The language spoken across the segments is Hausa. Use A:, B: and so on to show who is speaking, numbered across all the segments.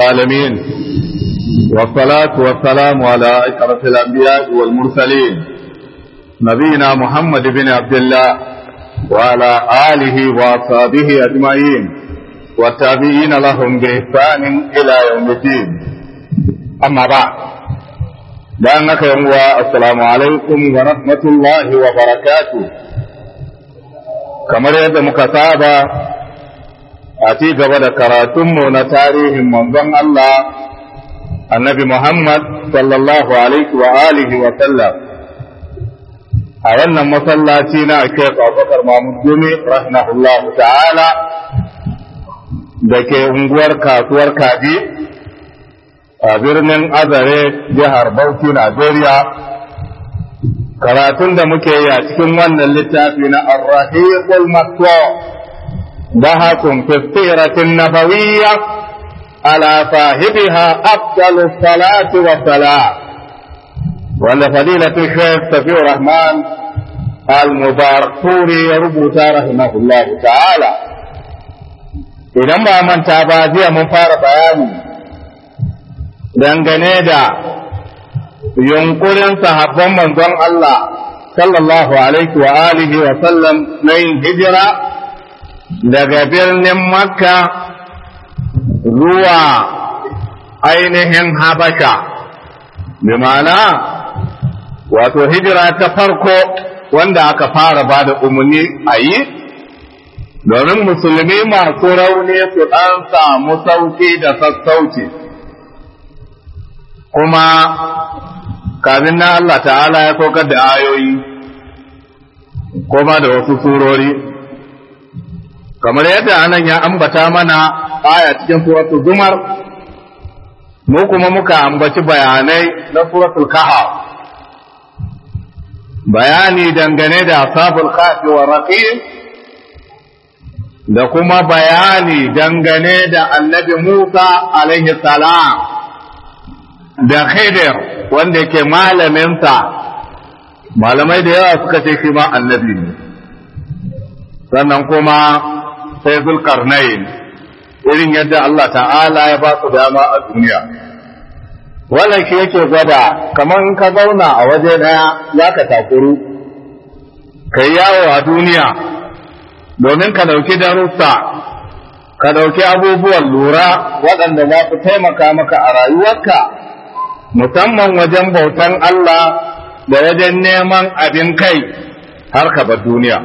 A: العالمين والصلاة والسلام على أشرف الأنبياء والمرسلين نبينا محمد بن عبد الله وعلى آله وأصحابه أجمعين والتابعين لهم بإحسان إلى يوم الدين أما بعد لأنك يوم السلام عليكم ورحمة الله وبركاته كما يد مكتابة a ci gaba da karatunmu na tarihin manzon Allah annabi Muhammad sallallahu alaihi wa alihi wa sallam a wannan masallaci na Sheikh Abubakar Mahmud Gumi rahimahullahu ta'ala da ke unguwar kasuwar Kaji a birnin Azare jihar Bauchi Najeriya karatun da muke yi a cikin wannan littafi na Ar-Rahiqul Maktum بهة في السيرة النبوية على صاحبها أفضل الصلاة والسلام وأن فضيلة الشيخ سفي الرحمن المبارك سوري يربط رحمه الله تعالى idan ba manta ba jiya mun fara bayani dangane da yunkurin sahabban manzon Allah sallallahu alaihi wa alihi wa sallam na yin hijira daga birnin makka zuwa ainihin habasha bi ma'ana wato hijira ta farko wanda aka fara ba da umarni a yi domin musulmi masu rauni su ɗan samu sauki da sassauci kuma kafin na Allah ta'ala ya saukar da ayoyi kuma da wasu surori kamar yadda anan ya ambata mana aya cikin suratul zumar mu kuma muka ambaci bayanai na suratul kahf bayani dangane da ashabul kafi wa raqib da kuma bayani dangane da annabi Musa alaihi salam da Khidir wanda yake malaminsa malamai da yawa suka ce shi ma annabi ne sannan kuma sai zulkarnain irin yadda Allah ta'ala ya ba su dama a duniya wannan shi yake gwada kamar ka zauna a waje daya za ka takuru ka yi yawo a duniya domin ka ɗauki darussa ka ɗauki abubuwan lura waɗanda za su taimaka maka a rayuwarka musamman wajen bautan Allah da wajen neman abin kai har ka bar duniya.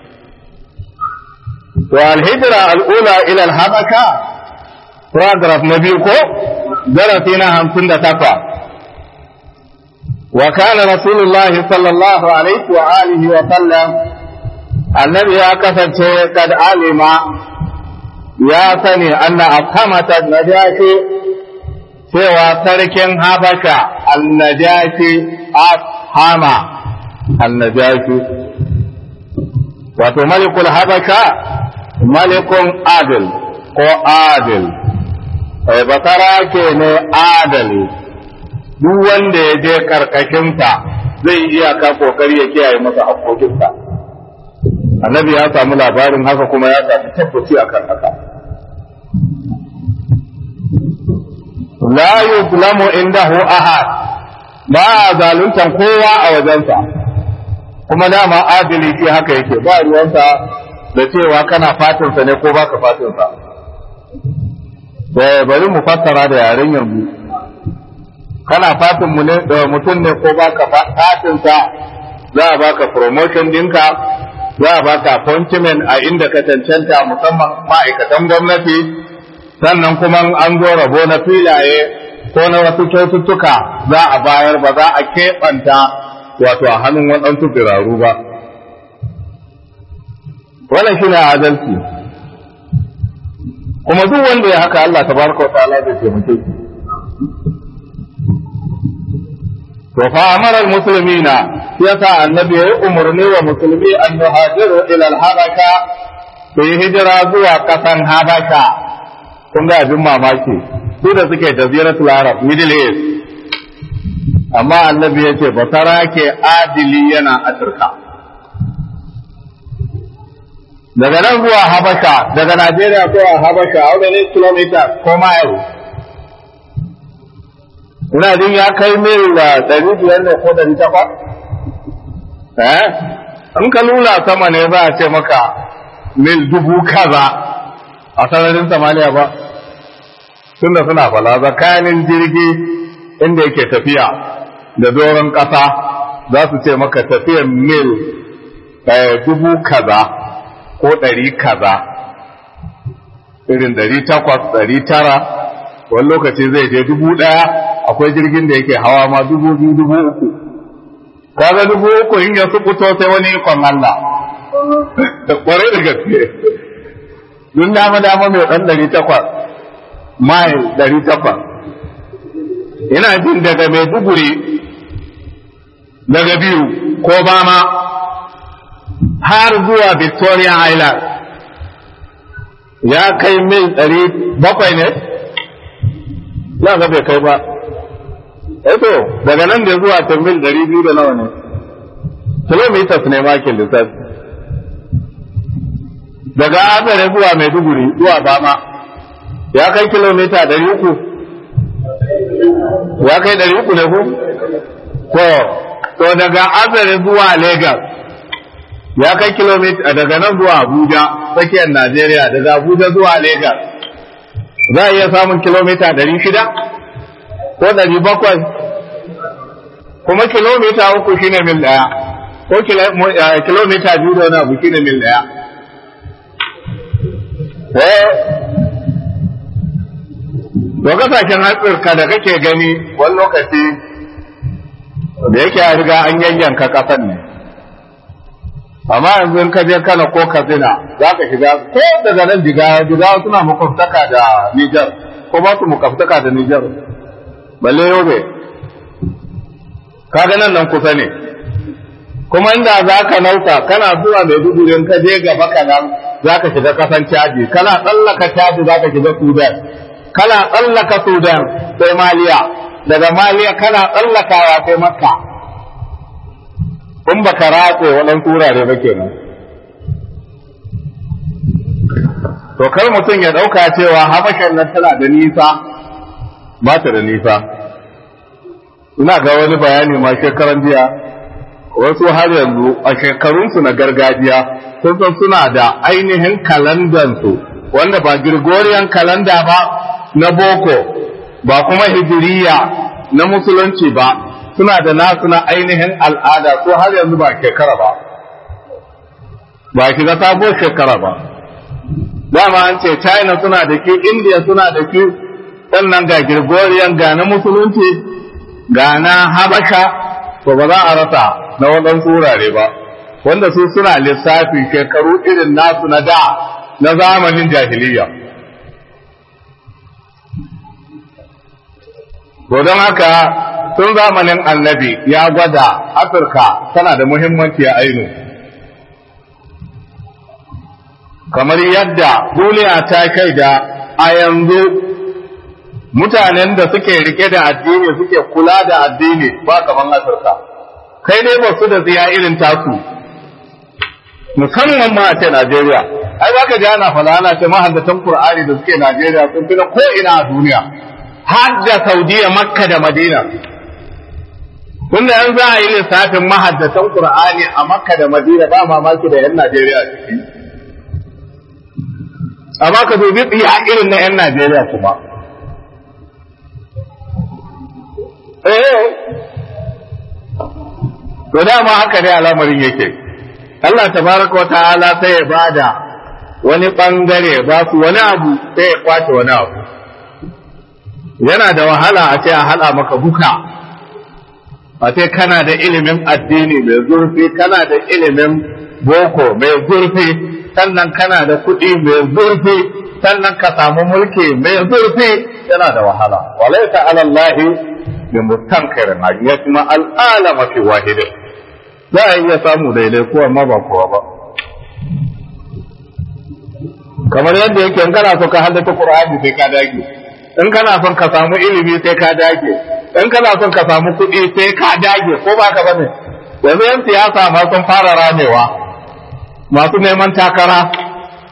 A: والهجرة الأولى إلى الحبشة paragraph نبيكو درسنا همسن تقوى وكان رسول الله صلى الله عليه وآله وسلم النبي كفت قد علم يا سني أن أفهمة النجاشي سوى ترك حبشة النجاشي أفهم النجاشي وتملك الحبشة malikun adil ko adil ai basara ke ne adali duk wanda ya je karkashinsa zai iya ka kokari ya kiyaye masa haƙoƙinsa annabi ya samu labarin haka kuma ya samu tabbaci akan haka la yuzlamu indahu ahad ba a zaluntan kowa a wajensa kuma dama adili shi haka yake ba ruwansa da cewa kana fatinsa ne ko baka fatinsa da bari mu fassara da yaren yanzu kana fatin mu ne da mutum ne ko baka fatinsa za a baka promotion dinka za a baka appointment a inda ka cancanta musamman ma'aikatan gwamnati sannan kuma an zo rabo na filaye ko na wasu kyaututtuka za a bayar ba za a keɓanta wato a hannun waɗansu biraru ba wannan shi ne adalci kuma duk wanda ya haka Allah tabaraka wa ta'ala zai taimake shi to fa amara almuslimina yasa annabi ya umarni wa musulmi an nuhajiru ila al-habasha su yi hijira zuwa kasan habasha kun ga abin mamaki su da suke jaziratul arab middle east amma annabi ya ce basara ke adili yana afirka daga nan zuwa habasha daga najeriya zuwa habasha a wani kilomita ko mile ina jin ya kai mil da ɗari biyar ne ko ɗari takwas eh in ka lula sama ne za a ce maka mil dubu kaza a sararin samaniya ba tunda suna fala tsakanin jirgi inda yake tafiya da doron ƙasa za su ce maka tafiyan mil dubu kaza ko ɗari kaza irin ɗari takwas ɗari tara wani lokaci zai je dubu ɗaya akwai jirgin da yake hawa ma dubu biyu dubu uku kaga dubu uku in ya su fito sai wani ikon Allah kwarai da gaske dun dama dama mai ɗan ɗari takwas mile ɗari takwas ina jin daga mai duguri daga biyu ko bama har zuwa victoria island ya kai mil ɗari bakwai ne za ga bai kai ba eto daga nan da zuwa ta mil ɗari biyu da nawa ne kilomitas ne makin lissafi daga azare zuwa maiduguri zuwa bama ya kai kilomita ɗari uku ya kai ɗari uku ne ku to to daga azare zuwa lagos ya kai kilomita daga nan zuwa abuja tsakiyar najeriya daga abuja zuwa lagos za a iya samun kilomita ɗari shida ko ɗari bakwai kuma kilomita uku shine mil ɗaya ko kilomita biyu da wani abu shine mil ɗaya to kasashen hatsirka da kake gani wani lokaci da yake a riga an yayyanka kasan ne amma yanzu in ka je kana ko katsina za ka shiga ko daga nan jigawa jigawa suna makwabtaka da nijar ko ba su makwabtaka da nijar balle yobe kaga nan nan kusa ne kuma inda za ka nauta kana zuwa mai dudurin ka je gaba kanan za ka shiga kasan caji kana tsallaka caji za ka shiga sudan kana tsallaka sudan sai maliya daga maliya kana tsallakawa sai makka in baka ratse waɗansu wurare ba kenan to kar mutum ya ɗauka cewa habashan nan tana da nisa ba ta da nisa ina ga wani bayani ma shekaran jiya wasu har yanzu a shekarunsu na gargajiya sun san suna da ainihin kalandansu wanda ba Gregorian kalanda ba na boko ba kuma hijiriya na musulunci ba suna da nasu na ainihin al'ada ko har yanzu ba shekara ba ba shiga sabuwar shekara ba dama an ce china suna da ki india suna da ki sannan ga Gregorian ga na musulunci ga na habasha to ba za a rasa na waɗansu wurare ba wanda su suna lissafi shekaru irin nasu na da na zamanin jahiliya to don haka tun zamanin annabi ya gwada afirka tana da muhimmanci a ainu kamar yadda duniya ta shaida a yanzu mutanen da suke rike da addini suke kula da addini ba kaman afirka kai ne ba su da tsiya irin tasu musamman ma a ce najeriya ai za ka ji ana fala ana ce mahaddatan qur'ani da suke najeriya sun fi na ko ina a duniya har da saudiya makka da madina tunda yan za a yi lissafin mahaddatan qur'ani a makka da madina ba mamaki da yan najeriya ciki amma ka dubi tsiya irin na yan najeriya kuma eh to dama haka ne al'amarin yake Allah tabaraka wata'ala sai ya bada wani bangare ba su wani abu sai ya kwace wani abu yana da wahala a ce a hada maka duka a ce kana da ilimin addini mai zurfi kana da ilimin boko mai zurfi sannan kana da kuɗi mai zurfi sannan ka samu mulki mai zurfi yana da wahala walaita alallahi bi mustankirin an yasma al'alama fi wahidin za a iya samu daidai ko amma ba kowa ba kamar yadda yake in kana so ka haddace Qur'ani sai ka dage in kana son ka samu ilimi sai ka dage in kana son ka samu kuɗi sai ka dage ko ba ka bane yanzu yan siyasa ma sun fara ramewa masu neman takara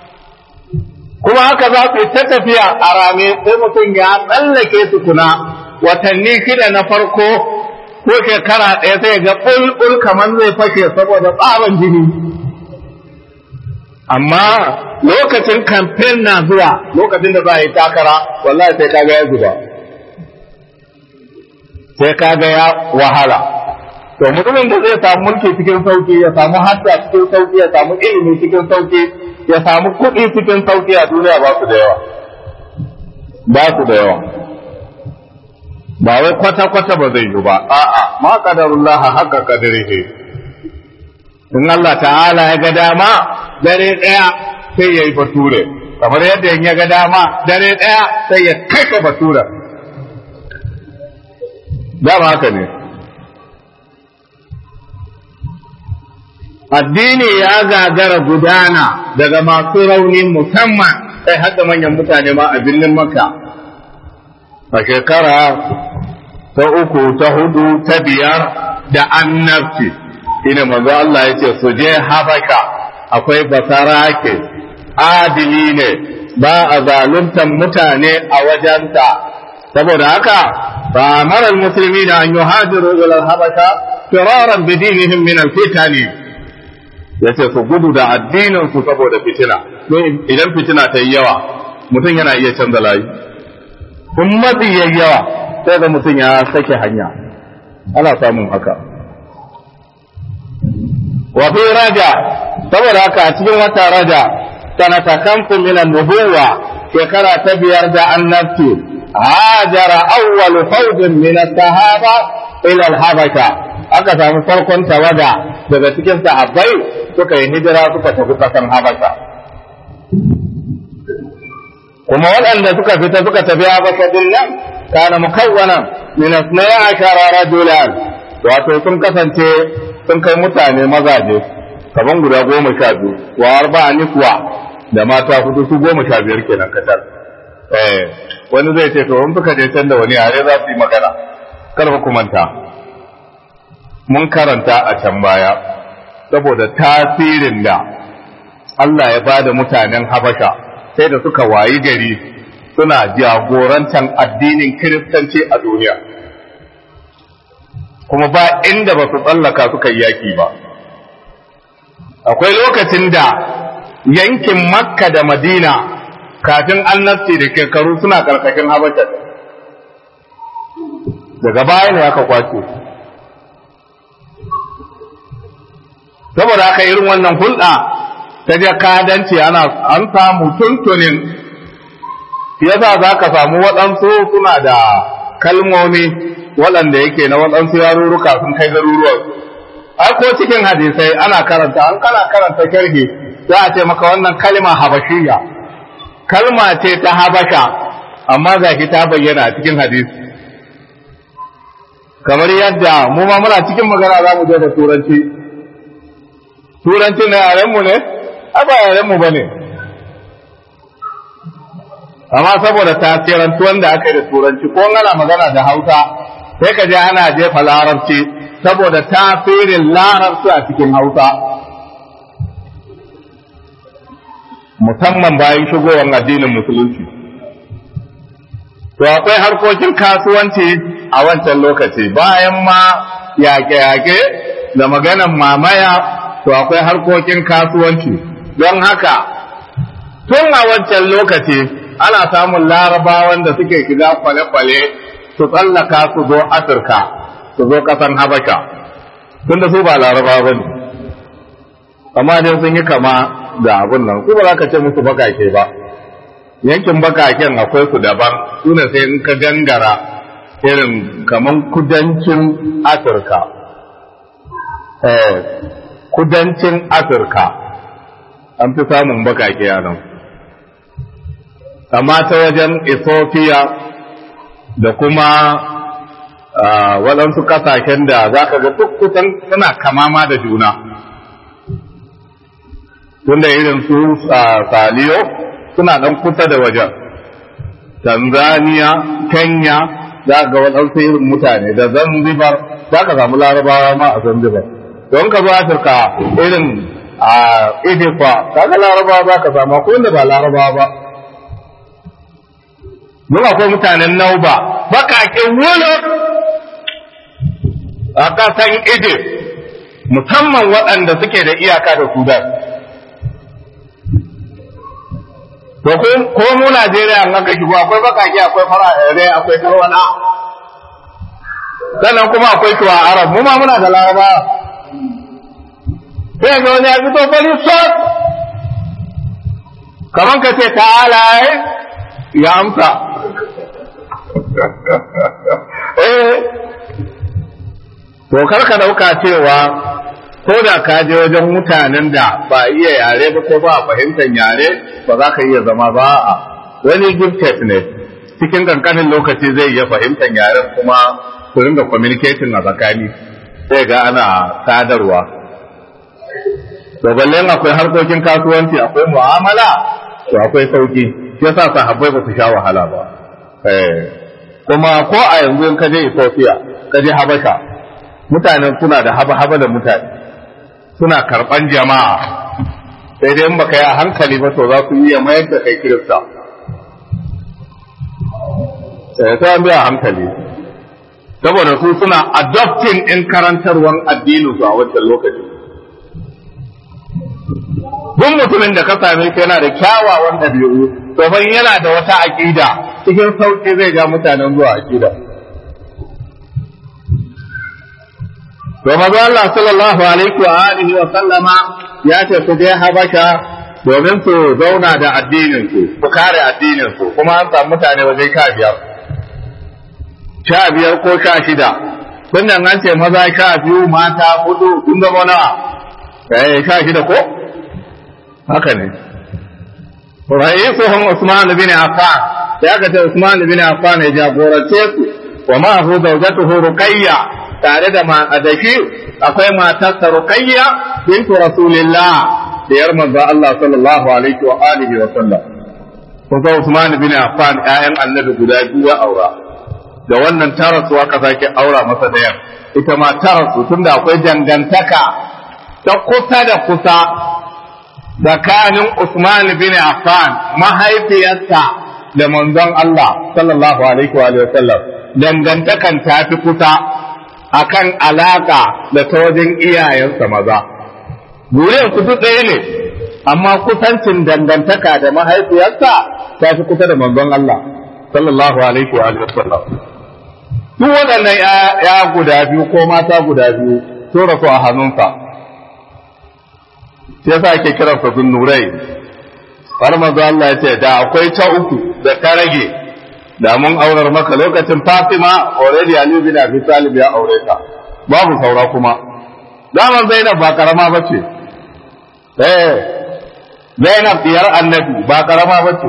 A: kuma haka za su ta tafiya a rame sai mutum ya tsallake su kuna watanni shida na farko ko shekara ɗaya sai ga ɓulɓul kamar zai fashe saboda tsaban jini amma lokacin kamfen na zuwa lokacin da za a yi takara wallahi sai kaga ya zuba sai kaga ya wahala to mutumin da zai samu mulki cikin sauki ya samu hatta cikin sauki ya samu ilimi cikin sauki ya samu kuɗi cikin sauki a duniya ba su da yawa ba su da yawa ba wai kwata-kwata ba zai yi ba a'a ma qadarullah haka qadarihi in Allah ta'ala ya ga dama dare ɗaya sai ya yi bature kamar yadda in ya ga dama dare ɗaya sai ya kai bature dama haka ne addini ya gagara gudana daga masu rauni musamman sai hadda manyan mutane ma a birnin makka a shekara ta uku ta hudu ta biyar da annabci ina manzo Allah ya ce su je habasha akwai basarake adili ne ba a zaluntan mutane a wajenta saboda haka ba marar musulmi da an yi hajiru ila habasha firaran bidinihim min alfitani ya ce su gudu da addinin su saboda fitina idan fitina ta yi yawa mutum yana iya canza layi kun matsi yayi yawa sai ga mutum ya sake hanya ana samun haka wa fi raja saboda haka a cikin wata raja sanata kamfu min nubuwa shekara ta biyar da annabci hajara awwalu fawjin min sahaba ila al-habasha aka samu farkon tawaga daga cikin sahabbai suka yi hijira suka tafi kasan habasha kuma waɗanda suka fita suka tafi habasha din nan kana mukawwanan min asnaya ashara rajulan wato sun kasance sun kai mutane mazaje kaman guda goma sha biyu wa arba'a niswa da mata hudu su goma sha biyar kenan kacal eh wani zai ce to in suka je can da wani yare za su yi magana kar ku manta mun karanta a can baya saboda tasirin da Allah ya bada mutanen Habasha sai da suka wayi gari suna jagorantar addinin Kiristanci a duniya kuma ba inda ba su tsallaka suka yi yaki ba akwai lokacin da yankin Makka da Madina kafin annabci da shekaru suna karkashin Habasha daga baya ne aka kwace saboda haka irin wannan hulɗa ta jakadanci ana an samu tuntunin yasa za ka samu waɗansu suna da kalmomi waɗanda yake na waɗansu yarurruka sun kai garuruwan ai ko cikin hadisai ana karanta an kana karanta sharhi za a ce maka wannan kalma habashiyya kalma ce ta habasha amma ga ta bayyana a cikin hadisi kamar yadda mu ma muna cikin magana za mu je da turanci turanci na yarenmu ne a ba yarenmu ba ne amma saboda tasirantuwan da aka yi da turanci ko ana magana da hausa sai ka je ana jefa larabci saboda tasirin larabci a cikin hausa musamman bayan shigowar addinin musulunci to akwai harkokin kasuwanci a wancan lokaci bayan ma yaƙe-yaƙe da maganan mamaya to akwai harkokin kasuwanci don haka tun a wancan lokaci ana samun larabawan da suke shiga kwale-kwale su tsallaka su zo afirka su zo ƙasan habasha tun da su ba larabawa ba ne amma dai sun yi kama da abin nan su ba za ka ce musu bakake ba yankin bakaken akwai su daban su ne sai in ka gangara irin kaman kudancin afirka kudancin afirka an fi samun bakake a nan amma ta wajen ethiopia da kuma waɗansu ƙasashen da za ka ga duk kusan suna kamama da juna tunda irin su saliyo suna ɗan kusa da wajen tanzania kenya za ga waɗansu irin mutane da zanzibar za ka samu larabawa ma a zanzibar don ka zo afirka irin a idifa kaga larabawa za ka samu akwai wanda ba larabawa ba mun akwai mutanen nauba bakakin wuluk a ƙasan Egypt musamman waɗanda suke da iyaka da Sudan. To ko mu Najeriya an aka shigo akwai bakaki akwai farare akwai tarwana. Sannan kuma akwai shuwa Arab mu ma muna da Laraba. Sai ga wani ya fito fari sot. Kaman ka ce ta'ala ya amsa. Eh to kar ka dauka cewa ko da ka je wajen mutanen da ba iya yare ba ko ba fahimtar yare ba za ka iya zama ba a wani gifted ne cikin kankanin lokaci zai iya fahimtar yaren kuma ku ringa communicating a tsakani sai ga ana sadarwa to balle akwai harkokin kasuwanci akwai mu'amala to akwai sauki yasa sahabbai ba su sha wahala ba eh kuma ko a yanzu in ka je Ethiopia ka je Habasha mutanen suna da haba-haba da mutane suna karɓan jama'a sai dai in baka yi a hankali ba to za su iya mayar da kai kirista sai ta biya hankali saboda su suna adopting in karantarwan addinin su a wancan lokaci duk mutumin da ka same shi yana da kyawawan ɗabi'u domin yana da wata aƙida cikin sauƙi zai ja mutanen zuwa aƙida to maza Allah sallallahu alaihi wa alihi wa sallama ya ce su je Habasha domin su zauna da addinin su su kare addinin su kuma an samu mutane waje sha biyar sha biyar ko sha shida tun nan an ce maza sha biyu mata hudu sun zama nawa eh sha shida ko haka ne ra'isuhum Usman bin Affan sai aka ce Usman bin Affan ya jagorance su wa ma hu zawjatuhu Ruqayya tare da ma'adashi akwai matarsa Ruqayya bintu Rasulillah da yar manzo Allah sallallahu alaihi wa alihi wa sallam kuma Usman bin Affan ƴaƴan Annabi guda biyu ya aura da wannan tarasu aka sake aura masa da yar ita ma tarasu tunda akwai dangantaka ta kusa da kusa tsakanin Usman bin Affan mahaifiyarsa da manzon Allah sallallahu alaihi wa sallam dangantakan ta fi kusa akan alaka da ta wajen iyayensa maza zuriyar su duk ɗaya ne amma kusancin dangantaka da mahaifiyarsa ta fi kusa da manzon Allah sallallahu alaihi wa sallam duk waɗannan ya guda biyu ko mata guda biyu sun rasu a hannunsa shi yasa ake kiran sa nurai har manzo Allah ya ce da akwai ta uku da ta rage da mun aurar maka lokacin Fatima already Ali bin Abi Talib ya aure ta babu saura kuma zaman Zainab ba karama bace eh Zainab diyar Annabi ba karama bace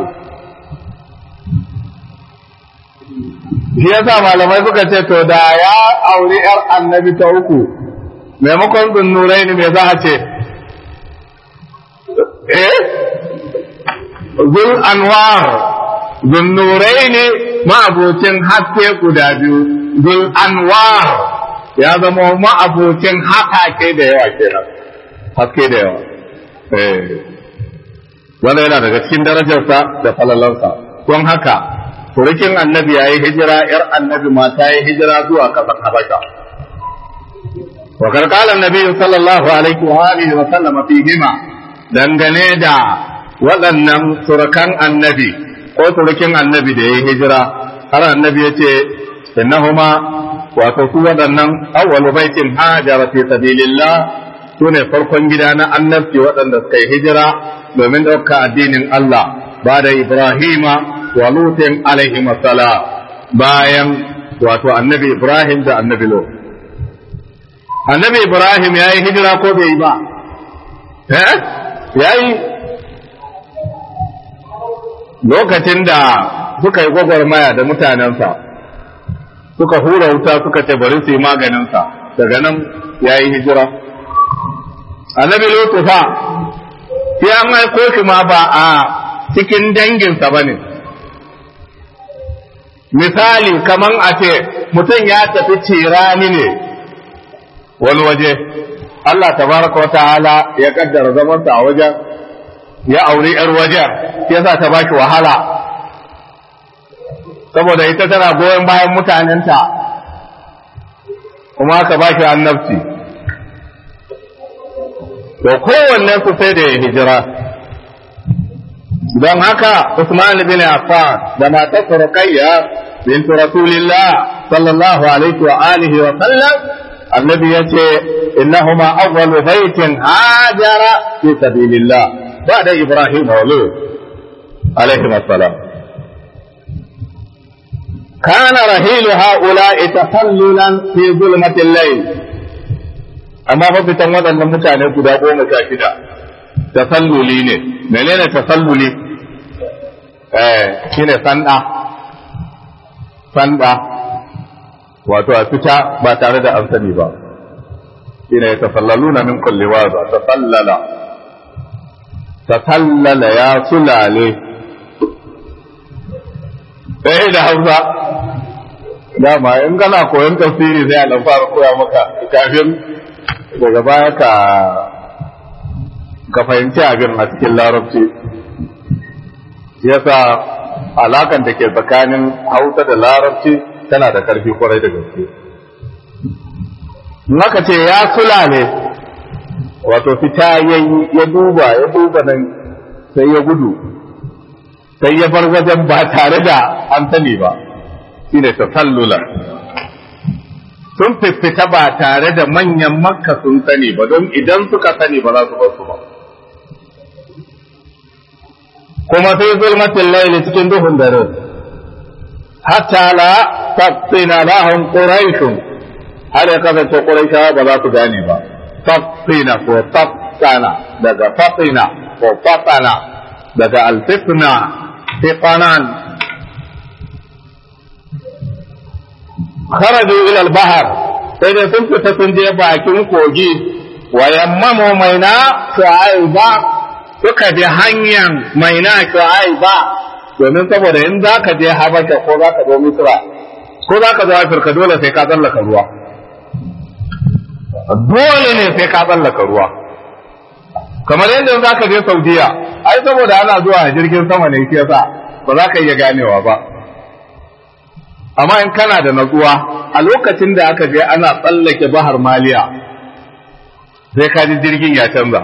A: shi yasa malamai suka ce to da ya aure yar Annabi ta uku maimakon zunnurai ne me za a ce eh zul anwar zul nurai ne ma'abocin haske guda biyu zul anwar ya zama ma'abocin haƙaƙe da yawa kenan haske da yawa eh wanda yana daga cikin darajarsa da falalansa don haka surukin annabi ya yi hijira yar annabi ma ta yi hijira zuwa ƙasar habasha وقد قال النبي صلى الله عليه وآله وسلم فيهما dangane da waɗannan surukan annabi ko surukin annabi da ya yi hijira har annabi ya ce innahuma wato su waɗannan awwalu baitin hajara fi sabilillah su ne farkon gida na annabci waɗanda suka yi hijira domin ɗauka addinin Allah ba da Ibrahima wa Lutin alaihi bayan wato annabi Ibrahim da annabi Lut annabi Ibrahim ya yi hijira ko bai yi ba eh ya yi lokacin da suka yi gwagwarmaya da mutanensa suka hura wuta suka ce bari su yi maganinsa daga nan ya yi hijira annabi lutu fa sai an aiko shi ma ba a cikin danginsa ba ne misali kaman a ce mutum ya tafi cirani ne wani waje Allah tabaraka wa ta'ala ya kaddara zamansa a wajen ya auri ‘yar wajen ya sa ta baki wahala saboda ita tana goyon bayan mutanenta kuma aka ba shi annabci to kowanne su sai da ya hijira don haka Usman bin Affan da matarsa Ruqayya bint Rasulillah sallallahu alaihi wa alihi wa sallam annabi yace innahuma awwalu baitin hajara fi sabilillah ba'da Ibrahim wa Lut alaihi assalam كان رحيل هؤلاء تسللا في ظلمة الليل أما ففتن وضع المتعنى قد أقوم شاشدا tasalluli ne menene tasalluli eh shine sanda sanda wato a fita ba tare da an sani ba shine ya tasallaluna min kulli waza tasallala tasallala ya sulale eh da Hausa dama in kana koyon tafsiri sai a dan fara koya maka kafin daga baya ka ka fahimci abin a cikin larabci yasa alakan da ke tsakanin hausa da larabci tana da ƙarfi kwarai da gaske naka ce ya sula ne wato fita ya ya duba ya duba nan sai ya gudu sai ya bar wajen ba tare da an sani ba shine tasallula sun fifita ba tare da manyan makka sun sani ba don idan suka sani ba za su bar su ba kuma sai zulmatin laili cikin duhun dare hatta la tafsina lahum quraishun har ya kasance quraishawa ba za su gane ba tafsina ko tafsana daga tafsina ko fatana daga alfitna fiqanan kharaju ila al-bahr sai dai sun fita sun je bakin kogi wa yammamu maina shu'aiba suka bi hanyar maina shu'aiba domin saboda in za ka je habasha ko za ka zo misra ko za ka zo afirka dole sai ka tsallaka ruwa dole ne sai ka tsallaka ruwa kamar yadda za ka je saudiya ai saboda ana zuwa jirgin sama ne shi yasa ba za ka iya ganewa ba amma in kana da natsuwa a lokacin da aka je ana tsallake bahar maliya sai ka ji jirgin ya canza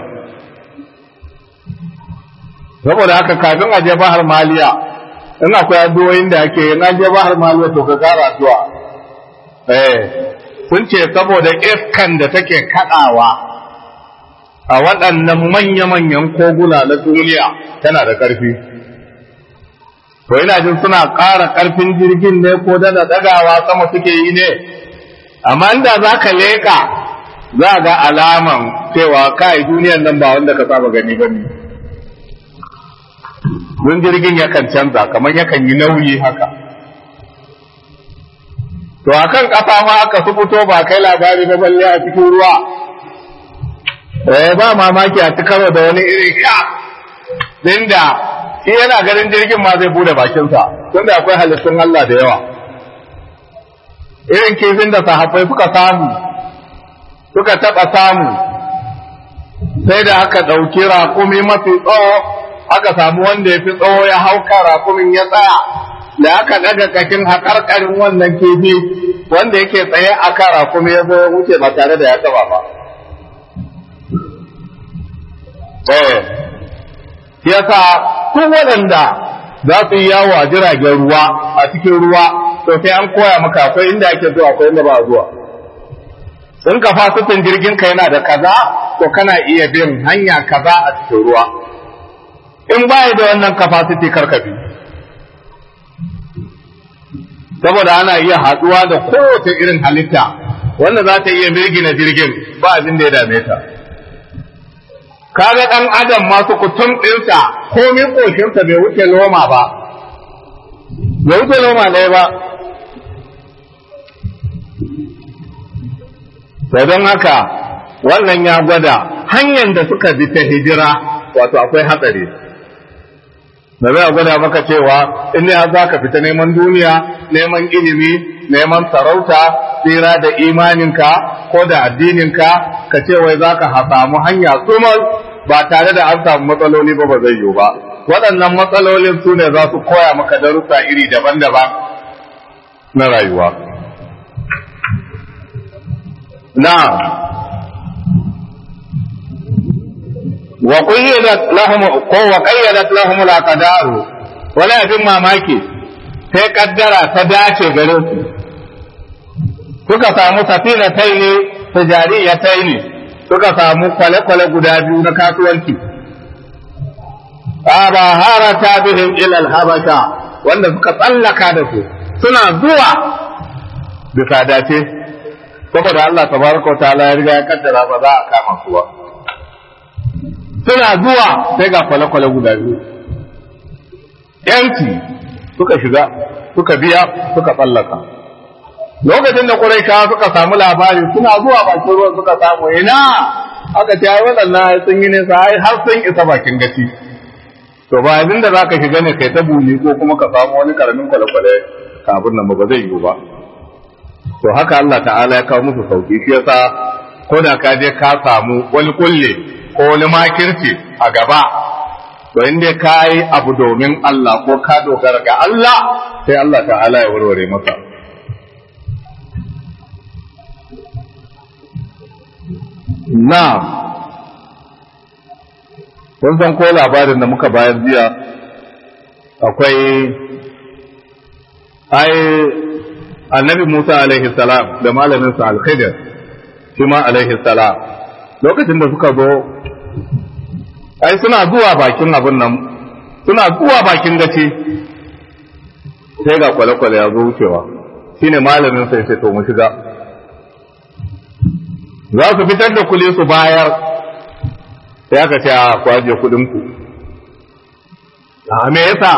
A: saboda haka kafin a je bahar maliya in akwai addu'o'in da ake in an je bahar maliya to ka kara addu'a eh sun ce saboda iskan da take kadawa a waɗannan manya-manyan koguna na duniya tana da ƙarfi to ina jin suna ƙara ƙarfin jirgin ne ko da dagawa sama suke yi ne amma inda za ka leƙa za ga alaman cewa kai duniyan nan ba wanda ka saba gani ba ne don jirgin yakan canza kamar yakan yi nauyi haka to akan ƙasa ma aka su fito ba kai labari ba balle a cikin ruwa eh ba mamaki a cikar da wani irin sha dinda shi yana ganin jirgin ma zai bude bakinsa tunda akwai halittun Allah da yawa irin kifin da sahabbai suka samu suka taɓa samu sai da aka ɗauki raƙumi mafi tsawo aka samu wanda ya fi tsawo ya hauka raƙumin ya tsaya da aka ɗaga kashin haƙarƙarin wannan kifi wanda yake tsaye a kan raƙumi ya zo ya wuce ba tare da ya taɓa ba. Eh, yasa kun waɗanda za su yi yawo a jiragen ruwa a cikin ruwa to sai an koya maka akwai inda ake zuwa akwai inda ba zuwa. in ka fasitin jirgin ka yana da kaza to kana iya bin hanya kaza a cikin ruwa in baya da wannan capacity karkabi saboda ana iya haduwa da kowace irin halitta wanda za ta iya mirgina jirgin ba abin da ya dame ta kaga dan adam masu kutum ɗinsa komin ƙoshinsa bai wuce loma ba bai wuce loma ɗaya ba to don haka wannan ya gwada hanyar da suka bi ta hijira wato akwai hatsari da zai gwada maka cewa in ne za ka fita neman duniya neman ilimi neman sarauta tsira da imaninka ko da addininka ka ce wai za ka samu hanya sumal ba tare da an samu matsaloli ba ba zai yiwu ba waɗannan matsalolin su ne za su koya maka darussa iri daban-daban na rayuwa na wa qayyadat lahum ko wa qayyadat lahum al-aqdar wala abin mamaki sai kaddara ta dace gare su suka samu safina taini tijariya taini suka samu kwale-kwale guda biyu na kasuwanci ba harata bihim ila al-habasha wanda suka tsallaka da su suna zuwa bisa dace saboda Allah tabaraka wa ta'ala ya riga ya kaddara ba za a kama su ba suna zuwa sai ga kwale-kwale guda biyu yanki suka shiga suka biya suka tsallaka lokacin da Quraishawa suka samu labari suna zuwa bakin ruwan suka samu ina aka ce ai waɗannan sun yi nesa ai har sun isa bakin gaci to ba abin da zaka shiga ne kai ta buni ko kuma ka samu wani karamin kwale-kwale kafin nan ba zai yiwu ba to haka Allah ta'ala ya kawo musu sauki shi yasa ko da ka je ka samu wani kulle ko wani makirci a gaba to inda ka yi abu domin Allah ko ka dogara ga Allah sai Allah ta'ala ya warware masa na kun san ko labarin da muka bayar jiya akwai ai annabi Musa alaihi salam da malaminsa al-Khidir shi ma alaihi salam lokacin da suka zo ai suna zuwa bakin abin nan suna zuwa bakin gaci sai ga kwale-kwale ya zo wucewa shine malamin sai sai to mu shiga za su fitar da kule su bayar sai aka ce a kwaje kudin ku a me yasa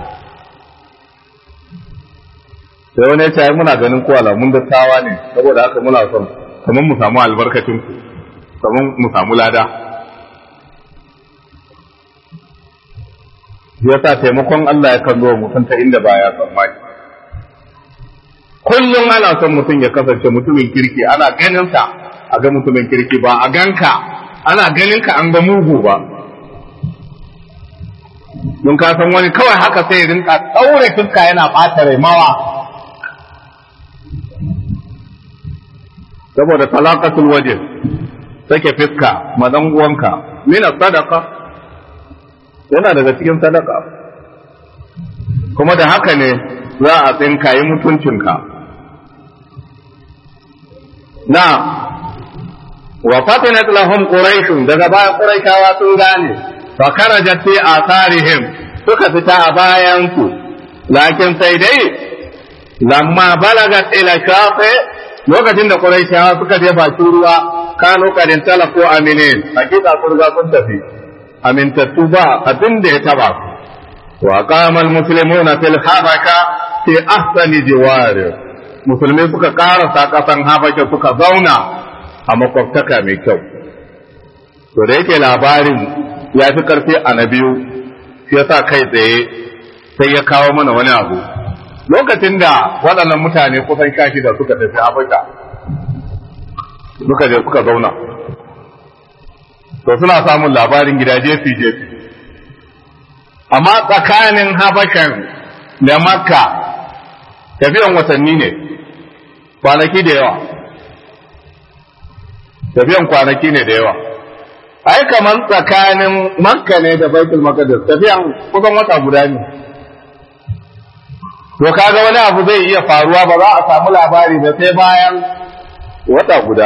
A: sai wani ya ce muna ganin ko alamun dattawa ne saboda haka muna son kamar mu samu albarkacin ku kamar mu samu lada ya sa taimakon Allah ya kan zo mutum ta inda baya tsammani kullum ana son mutum ya kasance mutumin kirki ana ganin sa a ga mutumin kirki ba a ganka ana ganin ka an ga mugu ba don ka san wani kawai haka sai rinka ɗaure fuska yana ɓata rai mawa saboda talaqatul waje sake fiska ma dan uwanka mina sadaka yana daga cikin sadaka kuma da haka ne za a tsinka yi mutuncinka na wa fatinat lahum quraish daga baya quraishawa sun gane fa kharajat fi atharihim suka fita a bayan su lakin sai dai lamma balagat ila shafi lokacin da quraishawa suka je bakin ruwa kano kadin talako aminin hakika sun ga sun tafi amintattu ba abin da ya taba wa qama almuslimuna fil habaka fi ahsani jiwar musulmai suka karasa kasan habaka suka zauna a makwabtaka mai kyau to da yake labarin ya fi karfi a na biyu shi yasa kai tsaye sai ya kawo mana wani abu lokacin da waɗannan mutane kusan sha shida suka tafi habaka suka je suka zauna to suna samun labarin gida jefi jefi amma tsakanin habashan da makka tafiyan watanni ne kwanaki da yawa tafiyan kwanaki ne da yawa ai kamar tsakanin makka ne da baitul maqdis tafiyan kusan wata guda ne to kaga wani abu zai iya faruwa ba za a samu labari ba sai bayan wata guda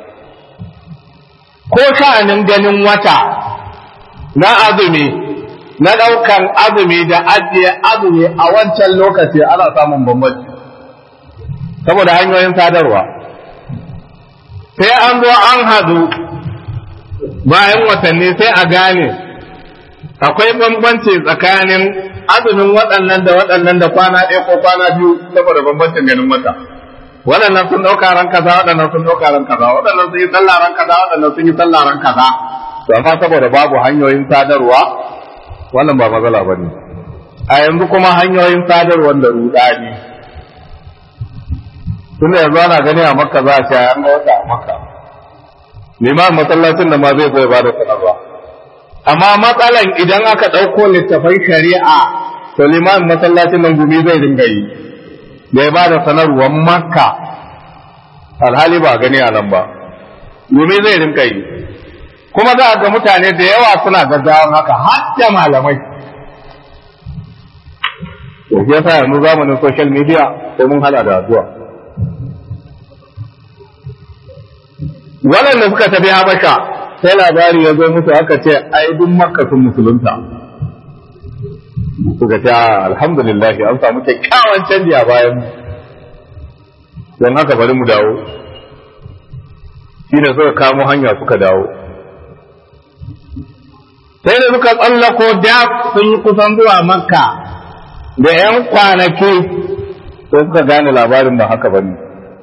A: ko sha'anin ganin wata na azumi na ɗaukan azumi da ajiye azumi a wancan lokaci ana samun bambanci saboda hanyoyin sadarwa sai an zo an hadu bayan watanni sai a gane akwai bambanci tsakanin azumin waɗannan da waɗannan da kwana ɗaya ko kwana biyu saboda bambancin ganin wata waɗannan sun ɗauka ran kaza waɗannan sun ɗauka ran kaza waɗannan sun yi sallah ran kaza waɗannan sun yi sallah ran kaza to amma saboda babu hanyoyin sadarwa wannan ba matsala ba ne a yanzu kuma hanyoyin sadarwar da rudani tunda yanzu ana gani a makka za a ce an ga wata a makka liman masallacin da ma zai zai ba da sanarwa amma matsalan idan aka ɗauko littafan shari'a to liman masallacin nan gumi zai dinga yi da ya ba da sanarwar makka alhali ba gani a nan ba domin zai rinka yi kuma za a ga mutane da yawa suna gaggawan haka har da malamai to shi yasa yanzu zamanin social media sai mun hala da addu'a waɗanda suka tafi habasha sai labari ya zo musu aka ce ai duk makka sun musulunta suka ce alhamdulillah an samu kyakkyawan canji a bayan don haka bari mu dawo shi ne suka kamo hanya suka dawo sai da suka tsallako da sun yi kusan zuwa makka da ‘yan kwanaki sai suka gane labarin ba haka ba ne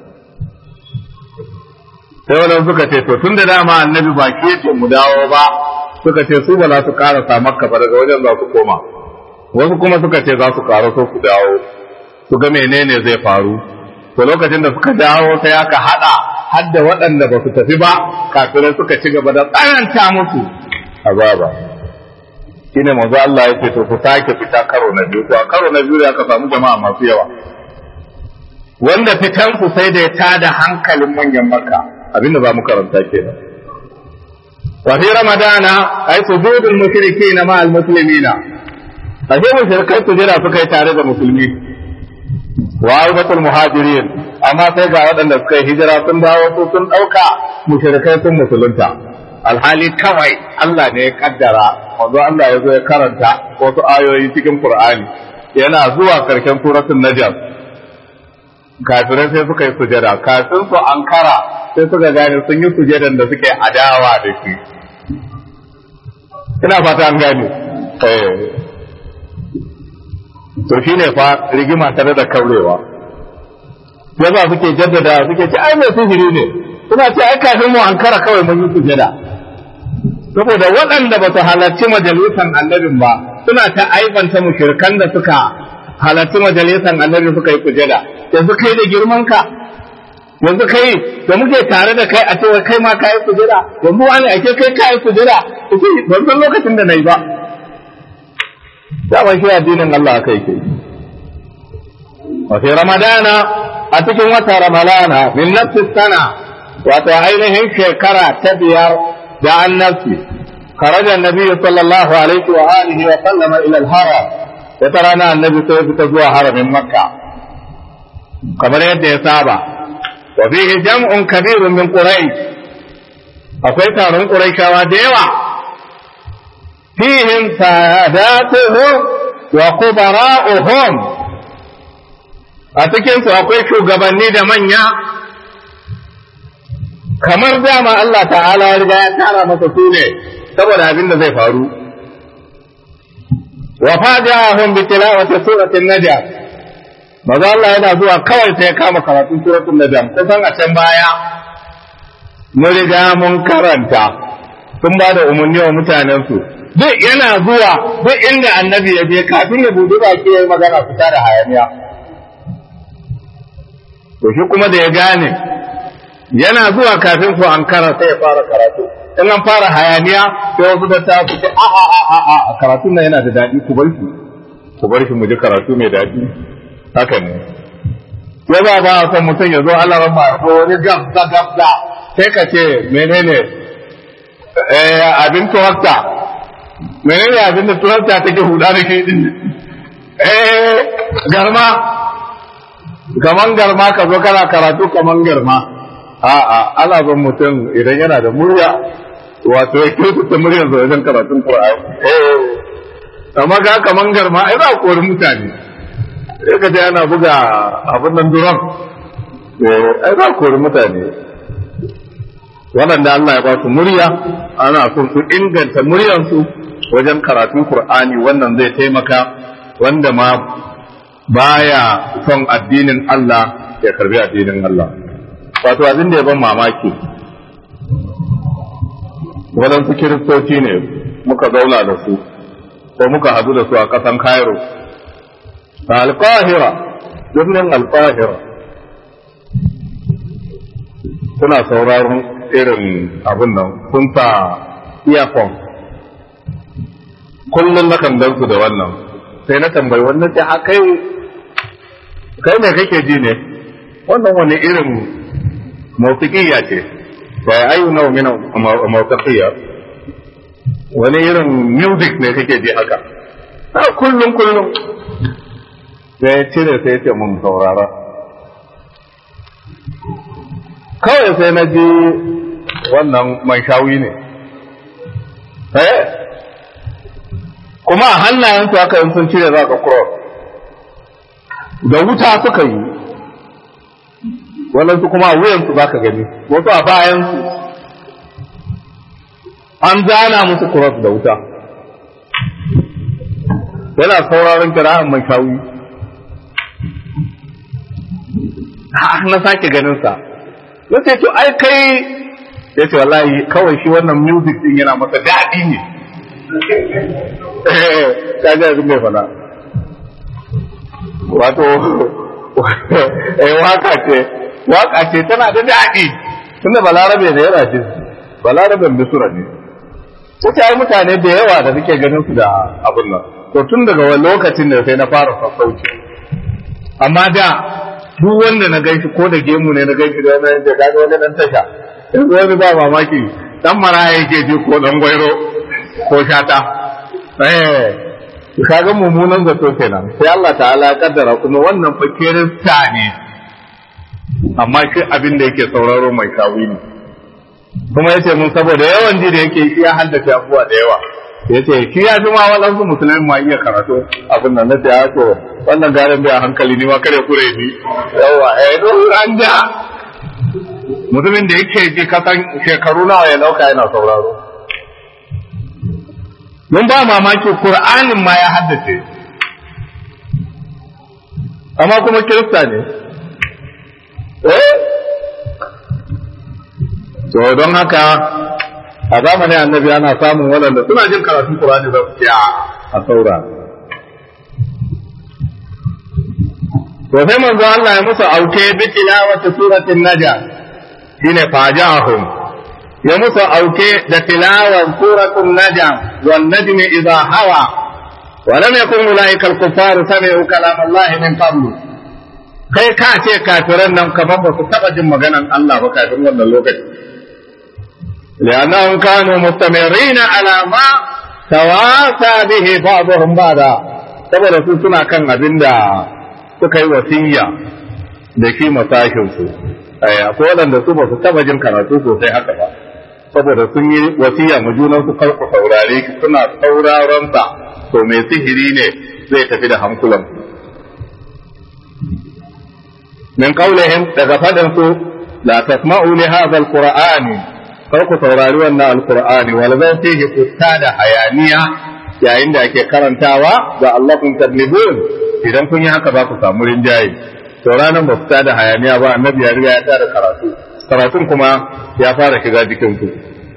A: sai wani suka ce to tun da dama annabi ba ke ce mu dawo ba suka ce su ba za su karasa makka ba daga wajen za su koma wasu kuma suka ce za su karaso su dawo su ga menene zai faru to lokacin da suka dawo sai aka hada hadda waɗanda ba su tafi ba kafirai suka ci gaba da tsananta musu azaba shine manzo Allah ya ce to ku sake fita karo na biyu to a karo na biyu da aka samu jama'a masu yawa wanda fitan ku sai da ya tada hankalin manyan makka abinda za mu karanta kenan wa fi ramadana ay sujudul mushrikeena ma al muslimina ashe mushrikai su jira suka yi tare da musulmi wa aibatul muhajirin amma sai ga waɗanda suka yi hijira sun dawo su sun ɗauka mushrikai sun musulunta alhali kawai Allah ne ya kaddara wanzu Allah ya zo ya karanta wasu ayoyi cikin Qur'ani yana zuwa karshen suratul najm kafirai sai suka yi sujada kafin su ankara sai suka gane sun yi sujadan da suke adawa da shi ina fata an gane eh to shi ne fa rigima tare da kaurewa yasa suke jaddada suke ce ai mai sihiri ne suna ce ai kafin mu ankara kawai mun yi sujada saboda waɗanda ba su halarci majalisan annabin ba suna ta aibanta mushrikan da suka halarci majalisan annabi suka yi sujada yanzu kai da girman ka yanzu kai da muke tare da kai a cewa kai ma ka yi sujada yanzu wani ake kai ka yi sujada ban san lokacin da na yi ba dama shi addinin Allah aka yake wa fi ramadana a cikin wata ramadana min nafsi sana wato ainihin shekara ta biyar da annabci kharaja annabi sallallahu alaihi wa alihi wa sallama ila al-haram wata rana annabi sai fita zuwa haramin makka kamar yadda ya saba wa fihi jam'un kabirun min quraish akwai taron quraishawa da yawa فيهم ساداتهم وكبراؤهم a cikinsu akwai shugabanni da manya kamar dama Allah ta'ala ya riga ya tara masa su ne saboda abin da zai faru wa fajahum bi tilawati suratin najm maza Allah yana zuwa kawai sai ya kama karatun suratul najm kusan a can baya mun riga mun karanta sun ba da umarni wa mutanensu duk yana zuwa duk inda annabi ya je kafin ya buɗe baki ya yi magana fita da hayaniya to shi kuma da ya gane yana zuwa kafin ku an kara sai ya fara karatu in an fara hayaniya sai wasu da ta fice a a a a a karatun nan yana da daɗi ku bar shi ku bar shi mu ji karatu mai daɗi haka ne ya ba ba a son mutum ya zo Allah ba ko wani gabza gabza sai ka ce menene abin tuwakta menene abin da tuwakta take huda da ke din eh garma kaman garma ka zo kana karatu kaman garma a'a ana son mutum idan yana da murya wato ya kyautata muryar sa wajen karatun Qur'ani eh amma ga kaman garma ai ba kori mutane sai ka je ana buga abin nan duran eh ai ba kori mutane waɗanda Allah ya ba su murya ana son su inganta muryarsu wajen karatun Qur'ani wannan zai taimaka wanda ma baya son addinin Allah ya karbi addinin Allah wato abin da ya ban mamaki waɗansu kiristoci ne muka zauna da su ko muka hadu da su a ƙasan Cairo a alƙahira birnin alƙahira suna sauraron irin abin nan sun sa earphone kullum na kan su da wannan sai na tambayi wannan ce a kai kai me kake ji ne wannan wani irin mawsiqiyya ce fa ayu naw min mawsiqiyya wani irin music ne kake ji haka a kullum kullum sai ya cire sai ya ce mun saurara kawai sai na ji wannan mai shawi ne eh kuma a hannayensu haka yin sun cire za ka cross da wuta suka yi waɗansu kuma a wuyansu za ka gani wasu a bayansu an zana musu cross da wuta yana sauraron kira'an mai shawi na sake ganinsa ya ce to ai kai ya ce wallahi kawai shi wannan music din yana masa daɗi ne ta ji abin mai fada wato eh waka ce waka ce tana da daɗi tunda balarabe da yana ce balaraben misura ne ta ai mutane da yawa da suke ganin su da abin nan to tun daga wani lokacin da sai na fara sassauci amma da duk wanda na gaishe ko da gemu ne na gaishe da wani da kaga wani dan tasha yanzu wani ba mamaki dan maraya yake ji ko dan gwairo ko shata eh kaga mummunan zato kenan sai Allah ta'ala ya kaddara kuma wannan fa kirista ne amma shi abin da yake sauraro mai kawi ne kuma yace mun saboda yawan ji da yake shi ya haddace abubuwa da yawa yace shi ya fi ma waɗansu musulmi ma iya karatu abin nan na ce ya to wannan garin bai a hankali ni ma kare kure ni yawa eh don an ja mutumin da yake ji kasan shekaru nawa ya dauka yana sauraro mun ba mamaki Qur'anin ma ya haddace amma kuma kirista ne eh to don haka a zamanin annabi ana samun waɗanda suna jin karatun Qur'ani da su a saura to sai manzo Allah ya musu auke bi tilawati suratin naja shine fajahum ya musu auke da tilawan suratul najm wan najmi idha hawa wa lam yakun ulaika al kuffar sami'u kalam Allah min qablu kai ka ce kafiran nan kamar ba su taba jin maganan Allah ba kafin wannan lokaci li'annahum kanu mustamirina ala ma tawasa bihi ba'dhum ba'da saboda su suna kan abinda suka yi wasiyya da shi masashin su akwai waɗanda su ba su taba jin karatu sosai haka ba saboda sun yi wasiya ma junan su karku saurare ki suna sauraron sa to mai sihiri ne zai tafi da hankulan min qaulihim daga fadan su la tasma'u li hadha alqur'ani kar ku saurari wannan alqur'ani wal zan fihi da hayaniya yayin da ake karantawa ga Allah kun tadlibun idan kun yi haka ba ku samu rinjaye to ranar ba fita da hayaniya ba annabi ya riga ya tara karatu karatun kuma ya fara shiga jikin ku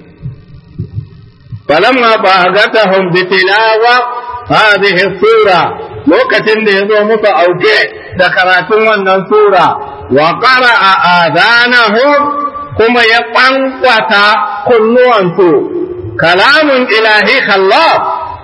A: falamma ba'agatahum bi tilawa hadhihi sura lokacin da yazo musu auke da karatun wannan sura wa qara'a adanahum kuma ya kwankwata kunnuwansu kalamun ilahi khallaf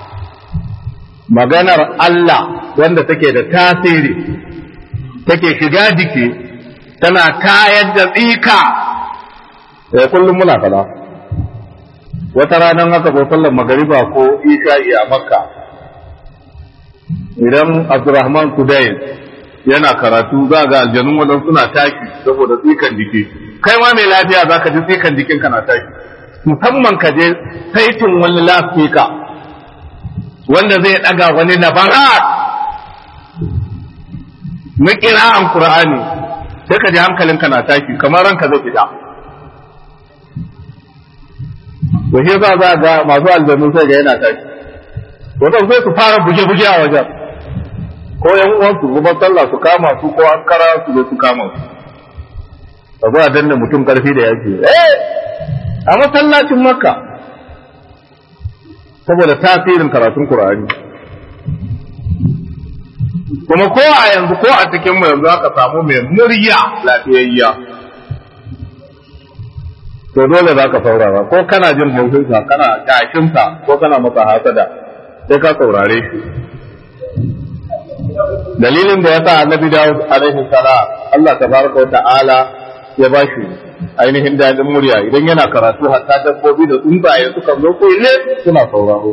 A: maganar Allah wanda take da tasiri take shiga jiki tana kayar da tsika da kullum muna fada wata ranar haka ko sallar magariba ko isha'i a makka idan abdurrahman kudayin yana karatu za ga aljanun wadan suna taki saboda tsikan jiki kai ma mai lafiya za ka ji tsikan jikin na taki musamman ka je saitin wani lafika wanda zai daga wani labarat na kira'an Qur'ani sai ka ji hankalinka na tashi kamar ranka zai fita to shi za za ga masu aljanu sai ga yana tashi wato sai su fara buge-buge a wajen ko yan uwan su zubar sallah su kama su ko an kara su zo su kama su ba a danna mutum karfi da yake eh a masallacin makka saboda tasirin karatun Qur'ani kuma ko a yanzu ko a cikin mu yanzu aka samu mai murya lafiyayya to dole za ka saurara ko kana jin haushinsa kana kashinsa ko kana masa hasada sai ka saurare shi dalilin da ya sa annabi Dawud alaihi salam Allah tabaraka wa ta'ala ya ba shi ainihin dadin murya idan yana karatu hatta dabbobi da tsuntsaye suka zo kulle suna sauraro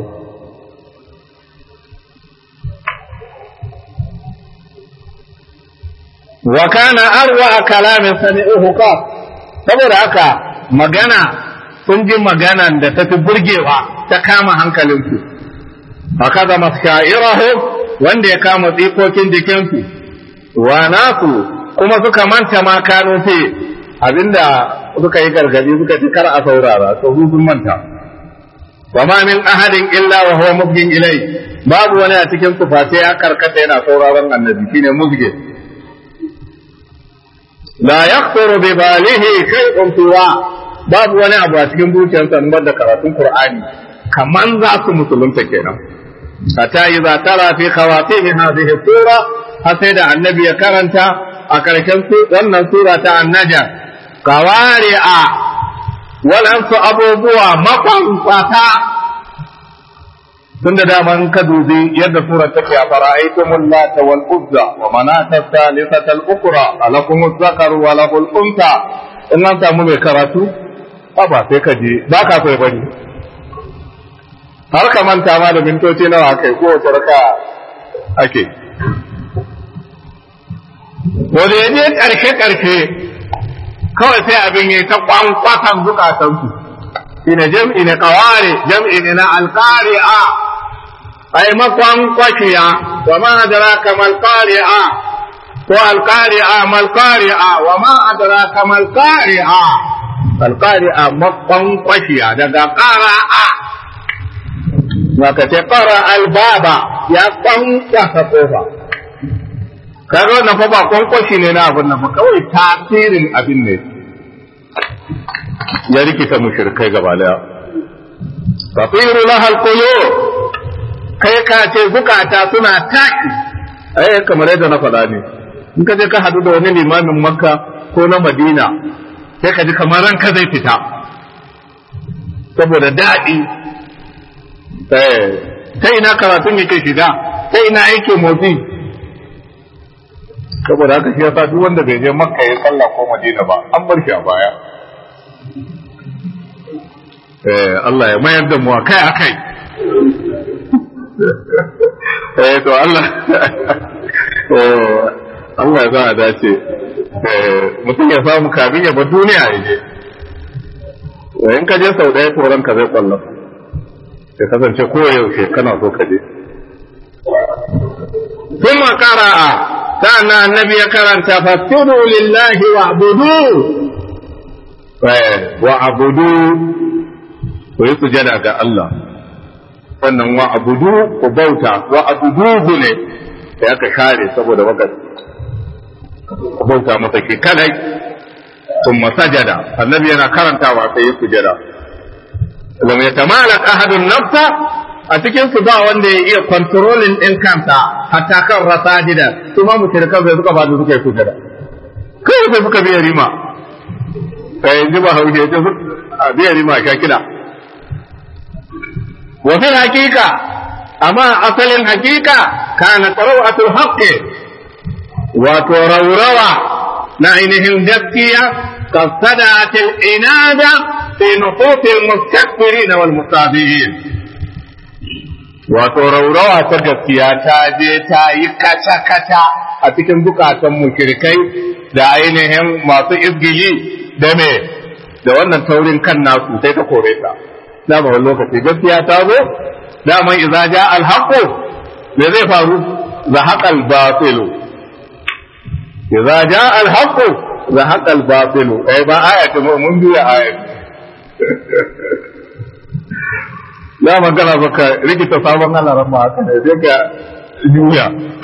A: wa kana arwa kalamin sami'uhu qaf saboda haka magana sun ji maganan da tafi burgewa ta kama hankalinsu haka da maskairahu wanda ya kama tsikokin jikinsu wa nasu kuma suka manta ma kano fi abinda suka yi gargadi suka ci kar a saurara to sun manta wa ma min ahadin illa wa huwa mubgin ilai babu wani a cikin su face ya karkata yana sauraron annabi shine mubgin la yaqturu bi balihi shay'un tuwa babu wani abu a cikin zuciyarsa in da karatun qur'ani kaman za su musulunta kenan hatta idza tara fi khawatim hadhihi sura har sai da annabi ya karanta a karshen wannan sura ta annaja qawari'a walansu abubuwa makwamfata tun da daman ka dubi yadda surar take a fara'aitumul lata wal uzza wa manata thalithata al ukra alakum zakar wa lahul unta in an samu mai karatu ba sai ka je ba ka so bari har ka manta ma da mintoci nawa kai ko wace raka ake wanda ya je karshe karshe kawai sai abin yi ta kwankwatan zukatansu shine jam'i ne kaware jam'i ne na alqari'a ay makwan kwashiya wa ma adraka mal qari'a ko alqari'a mal qari'a wa ma adraka mal qari'a alqari'a makwan kwashiya daga qara'a maka ce qara albaba ya kwankwasa kofa kaga wannan fa ba kwankwashi ne na abin nan ba kawai tasirin abin ne ya rikita mushrikai gaba daya tasiru lahal qulub kai ka ce zukata suna taki ai kamar yadda na faɗa ne in ka je ka hadu da wani limamin makka ko na madina sai ka ji kamar ranka zai fita saboda daɗi ta ina karatun yake shiga ta ina yake motsi saboda haka shi yasa duk wanda bai je makka ya sallah ko madina ba an bar shi a baya eh Allah ya mayar da mu akai akai eh to Allah eh Allah ya za dace eh mutum ya samu kafin ya bar duniya ya je in ka je sau ɗaya turan ka zai kwallon ya kasance koyaushe kana so ka je ثم قرأ كان النبي كرنت فاسجدوا لله واعبدوه واعبدوه ويسجد ga Allah sannan wa abudu ku bauta wa abuduhu ne da aka share saboda wakati ku bauta masa ke kadai ثم سجد النبي yana karantawa sai ya sujada lam yatamalak ahadun nafsa a cikin su ba wanda ya iya controlling din kanta hatta kan rasajida su ma mushrikan sai suka bada suka yi sujada kai sai suka biya rima kai ji ba hauje ce su biya rima ka kida wa fil haqiqa amma asalin haqiqa kana qarawatul haqqi wato raurawa na ainihin gaskiya kasadatil inada fi nufufil mustakbirin wal mustabihin wato raurawa ta gaskiya ta je ta yi kata-kata a cikin zukatan mushrikai da ainihin masu izgili da me da wannan taurin kan nasu sai ta kore ta dama wani lokaci gaskiya ta zo dama idza ja al haqu me zai faru za haqal batilu idza ja al haqu za haqal batilu eh ba aya ta mun biya aya za magana baka rikita sabon alaran ma haka ne sai ka juya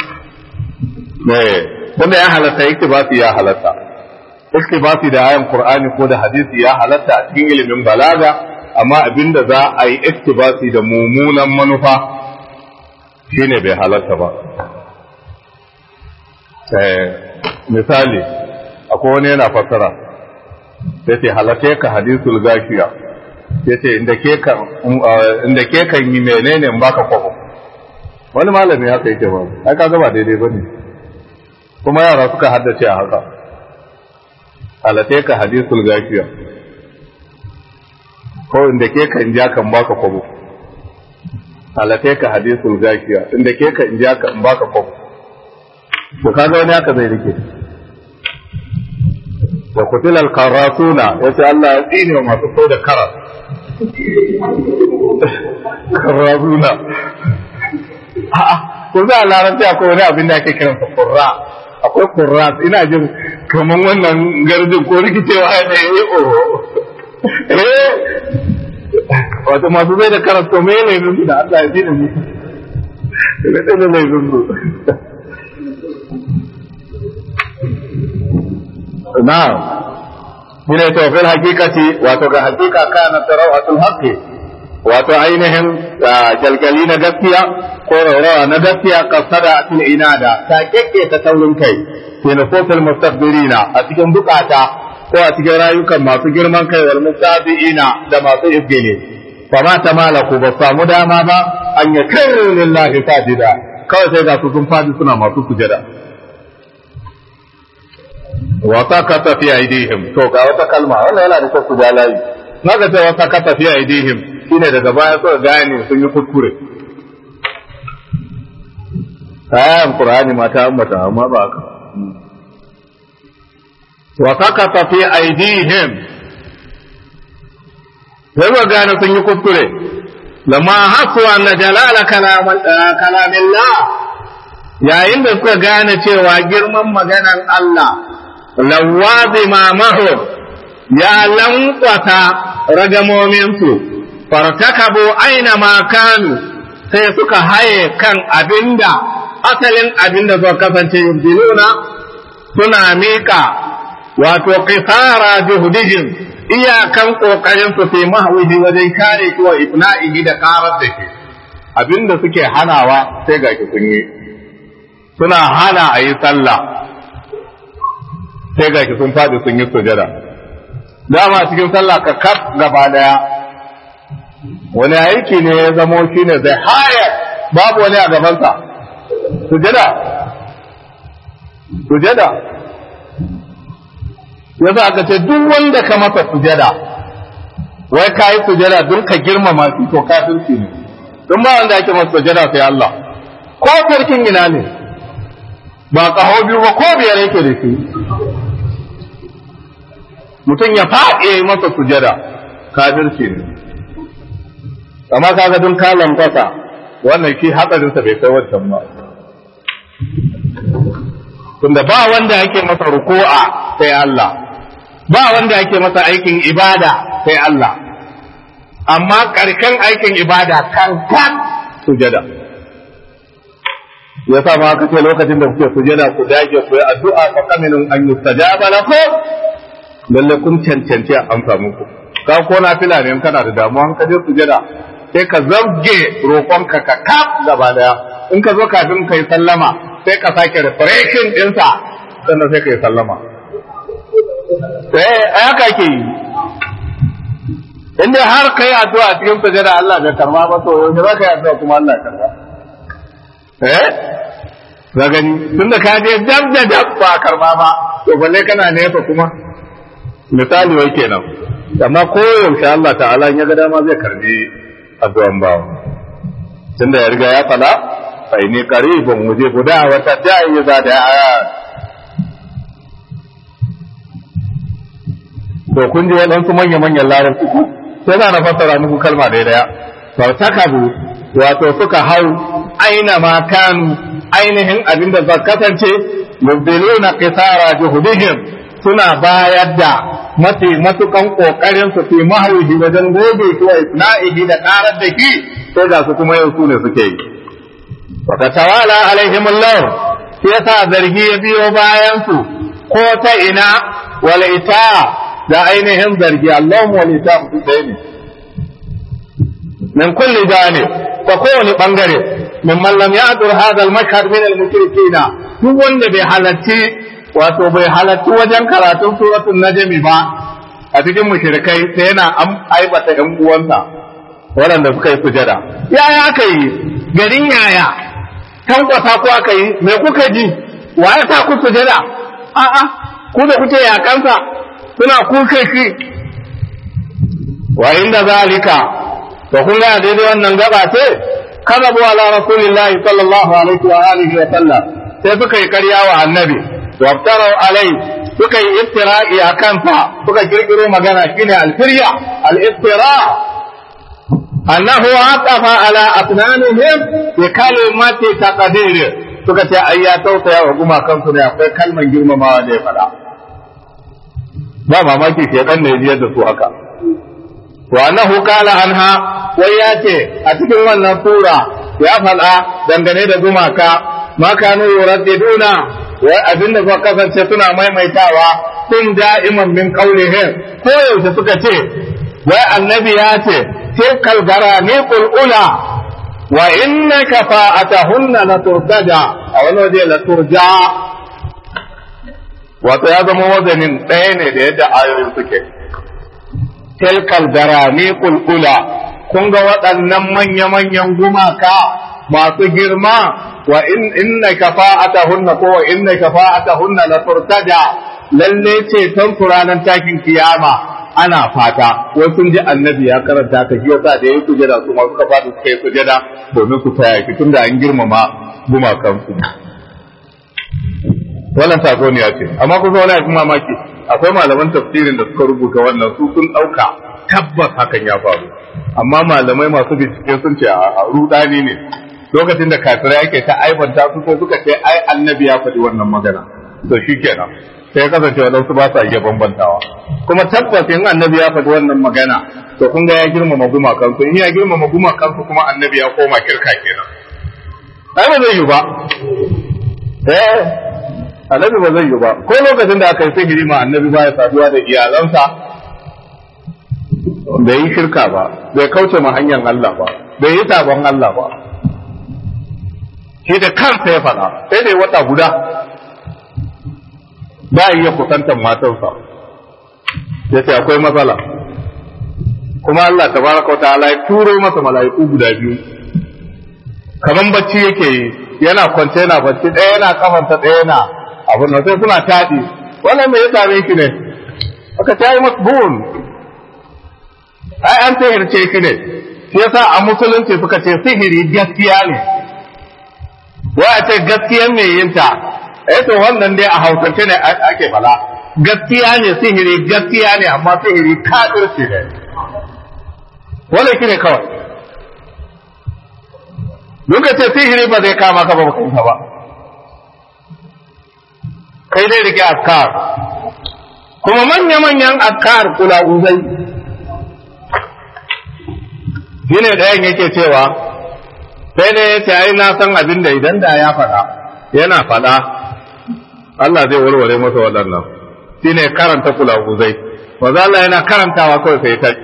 A: wanda ya halatta iktibasi ya halatta iktibasi da ayan qur'ani ko da hadisi ya halatta a cikin ilimin balaga amma abinda za a yi iktibasi da mummunan manufa shine bai halatta ba misali akwai wani yana fassara sai ce halatta ka hadisul gashiya ya ce inda ke kan yi menene in baka kwabo wani malami haka yake ba ai ka gaba daidai ba ne kuma yara suka haddace a haka halatai ka hadisul gafiya ko inda ke ka in ja kan baka kwabo halatai ka hadisul gafiya inda ke ka in ja kan baka kwabo to kaga wani haka zai rike wa kutil al qarasuna yace Allah ya tsine wa masu so da karas karasuna a'a ko za a larabci akwai wani abin da ake kiran sa qurra akwai qurra ina jin kaman wannan garjin ko rikicewa ne eh oh eh wato masu zai da karas to me ne ne da Allah ya tsine mu ne da ne zungu na'am shine to fil haqiqati wato ga haqiqa kana tarawatul haqqi wato ainihin jalgali na gaskiya ko raurawa na gaskiya kasada atil inada ta kekke ta taurin kai fi nufusul mustakbirina a cikin bukata ko a cikin rayukan masu girman kai wal mustabiina da masu izgili fa ma tamalaku ba samu dama ba an yakru lillahi sajida kawai sai ga su sun fadi suna masu sujada wa sakata fi aidihim to ga wata kalma wannan yana da kyau ku ja layi naga ce wa sakata fi aidihim shine daga baya suka gane sun yi kuskure ayan qur'ani ma ta ambata amma ba haka wa sakata fi aidihim sai ba gane sun yi kuskure lamma hasu anna jalala kalamillah yayin da suka gane cewa girman maganan Allah lawazima mahu ya lankwata ragamominsu fartakabu aina ma kanu sai suka haye kan abinda asalin abinda suka kasance yubdiluna suna mika wato qisara juhdihim iyakan kokarin su fi mahwihi wajen kare shi wa ibna'ihi da karar da shi abinda suke hanawa sai ga sun yi suna hana a yi sallah sai ga sun faɗi sun yi sujada dama cikin sallah ka kaf gaba daya wani aiki ne ya zamo shi ne zai haya babu wani a gabansa sujada sujada yasa aka ce duk wanda ka masa sujada wai ka yi sujada don ka girmama shi to kafirci ne don ba wanda ake masa sujada sai Allah ko sarkin ina ne ba kaho biyu ba ko biyar yake da shi mutum ya faɗi ya yi masa sujada kafirci ne amma kaga dun kalan kasa wannan shi hatsarinsa bai kai wancan ba tunda ba wanda yake masa ruku'a sai Allah ba wanda yake masa aikin ibada sai Allah amma ƙarshen aikin ibada kan kan sujada ya sa ma aka ce lokacin da kuke sujada ku dage ku yi addu'a fa kamilun an yustajaba lakum lalle kun cancanci a amsa muku ka ko na fila ne kana da damuwa ka je sujada sai ka zabge roƙonka ka kaf gaba daya in ka zo kafin kai sallama sai ka sake refreshing ɗinsa sannan sai ka yi sallama sai haka ke yi inda har kai addu'a cikin sujada Allah bai karma ba to yau za ka yi addu'a kuma Allah karba eh ga gani tunda ka je dab da dab ba karba ba to balle kana nesa kuma misali wai kenan amma ko yaushe Allah ta'ala in ya ga dama zai karbi addu'an bawa tunda ya riga ya fada fa inni qaribun mujibu da'wata da'i za da to kun ji waɗansu manya-manyan larabci ku sai za na fassara muku kalma da daya fartakabu wato suka hau aina ma kanu ainihin abin da za kasance mubdiluna qisara juhudihim suna bayar da mafi matukan kokarin su fi mahauji wajen gobe shi wa isna'ihi da karar da shi sai ga su kuma yau su ne suke yi wa tawala alaihim Allah sai yasa zargi ya biyo bayan su ko ta ina wal ita da ainihin zargi Allah wal ita su ɗaya ne min kulli jani ta kowane bangare min man lam ya'dur hadha al-mashhad min al-mushrikina duk wanda bai halarci wato bai halarci wajen karatun suratul najmi ba a cikin mushrikai sai yana aibata ɗan uwansa waɗanda suka yi sujada yaya aka yi garin yaya tankwasa ko aka yi me kuka ji wa ya sa ku sujada a'a ku da kuke yakansa suna kuke shi wa inda zalika to kun ga daidai wannan gaba ce kadabu ala rasulillahi sallallahu alaihi wa alihi wa sallam sai suka yi karya wa annabi wa aftaru alai suka yi iftira'i a kansa suka kirkiro magana shine alfirya al-iftira annahu aqafa ala asnanihim bi kalimati taqdir suka ce ai ya tausaya wa gumakan su ne akwai kalman girmamawa da ya faɗa ba mamaki ke kan ne jiyar da su haka wa annahu qala anha wai ya ce a cikin wannan sura ya faɗa dangane da gumaka ma kanu yuraddiduna wai abinda suka kasance suna maimaitawa sun da'iman min qaulihim ko yaushe suka ce wai annabi ya ce tilkal garaniqul ula wa innaka fa'atahunna la turtaja a wani waje la turja wato ya zama wazanin ɗaya ne da yadda ayoyin suke tilkal garaniqul ula kun ga waɗannan manya-manyan gumaka masu girma wa inna kafa'atahunna ko wa inna kafa'atahunna la turtaja lalle ce tan ranar takin kiyama ana fata wai sun ji annabi ya karanta ka shi yasa da yayi sujada su ma suka fadi suka yi sujada domin su taya ki tunda an girmama gumakan su wannan sako ne ya ce amma kusa wani abin mamaki akwai malaman tafsirin da suka rubuta wannan su sun ɗauka tabbas hakan ya faru amma malamai masu bincike sun ce a rudani ne lokacin da kafirai yake ta aibanta su sai suka ce ai annabi ya faɗi wannan magana to shikenan sai ya kasance waɗansu ba sa iya bambantawa kuma tabbas in annabi ya faɗi wannan magana to kun ga ya girmama gumakansu in ya girmama gumakansu kuma annabi ya koma kirka kenan ai ba zai yi ba eh annabi ba zai yi ba ko lokacin da aka yi sihiri ma annabi ba ya saduwa da iyalansa bai yi shirka ba bai kauce ma hanyar Allah ba bai yi sabon Allah ba shi da kansa ya faɗa sai dai wata guda ba iya kusantar matarsa ya ce akwai matsala kuma Allah tabaraka wa ta'ala ya turo masa mala'iku guda biyu kaman bacci yake yi yana kwance yana bacci ɗaya yana kafanta ɗaya yana abin da sai suna taɗi wannan me ya same shi ne aka ta yi masbun ai an sihirce shi ne shi yasa a musulunci suka ce sihiri gaskiya ne wa a ce gaskiyan me yinta eh to wannan dai a hausance ne ake bala gaskiya ne sihiri gaskiya ne amma sihiri kafirci ne wannan shi ne kawai Duka ce sihiri ba zai kama ka ba bakinka ba kai dai rike askar kuma manya-manyan askar kula uzai shi ne ɗayan yake cewa sai dai ya ce ai na san abin da idan da ya faɗa yana faɗa Allah zai warware masa waɗannan shi ne karanta kula uzai wanzu Allah yana karantawa kawai sai ta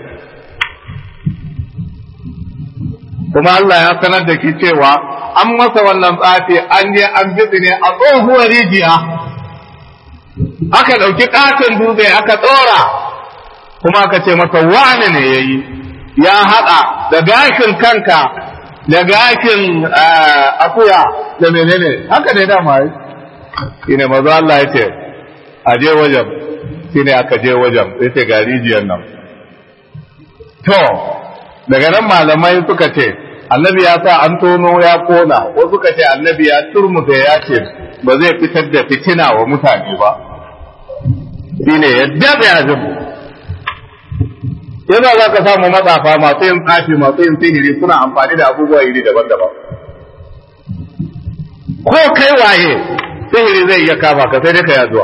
A: kuma Allah ya sanar da ki cewa an masa wannan tsafi an je an bitsi ne a tsohuwar rijiya aka ɗauki ƙaton dutse aka tsora kuma aka ce masa wane ne ya yi ya haɗa da gashin kanka da gashin akuya da menene haka ne dama yi shi ne maza Allah ya ce a je wajen shi ne aka je wajen ya ce ga rijiyar nan to daga nan malamai suka ce annabi ya sa an tono ya kona wasu suka ce annabi ya turmuta ya ce ba zai fitar da fitina wa mutane ba shine ya daɗe azumi yasa za ka samu matsafa masu yin tsafi masu yin sihiri suna amfani da abubuwa iri daban-daban ko kai waye sihiri zai iya kama ka sai dai ka yazuwa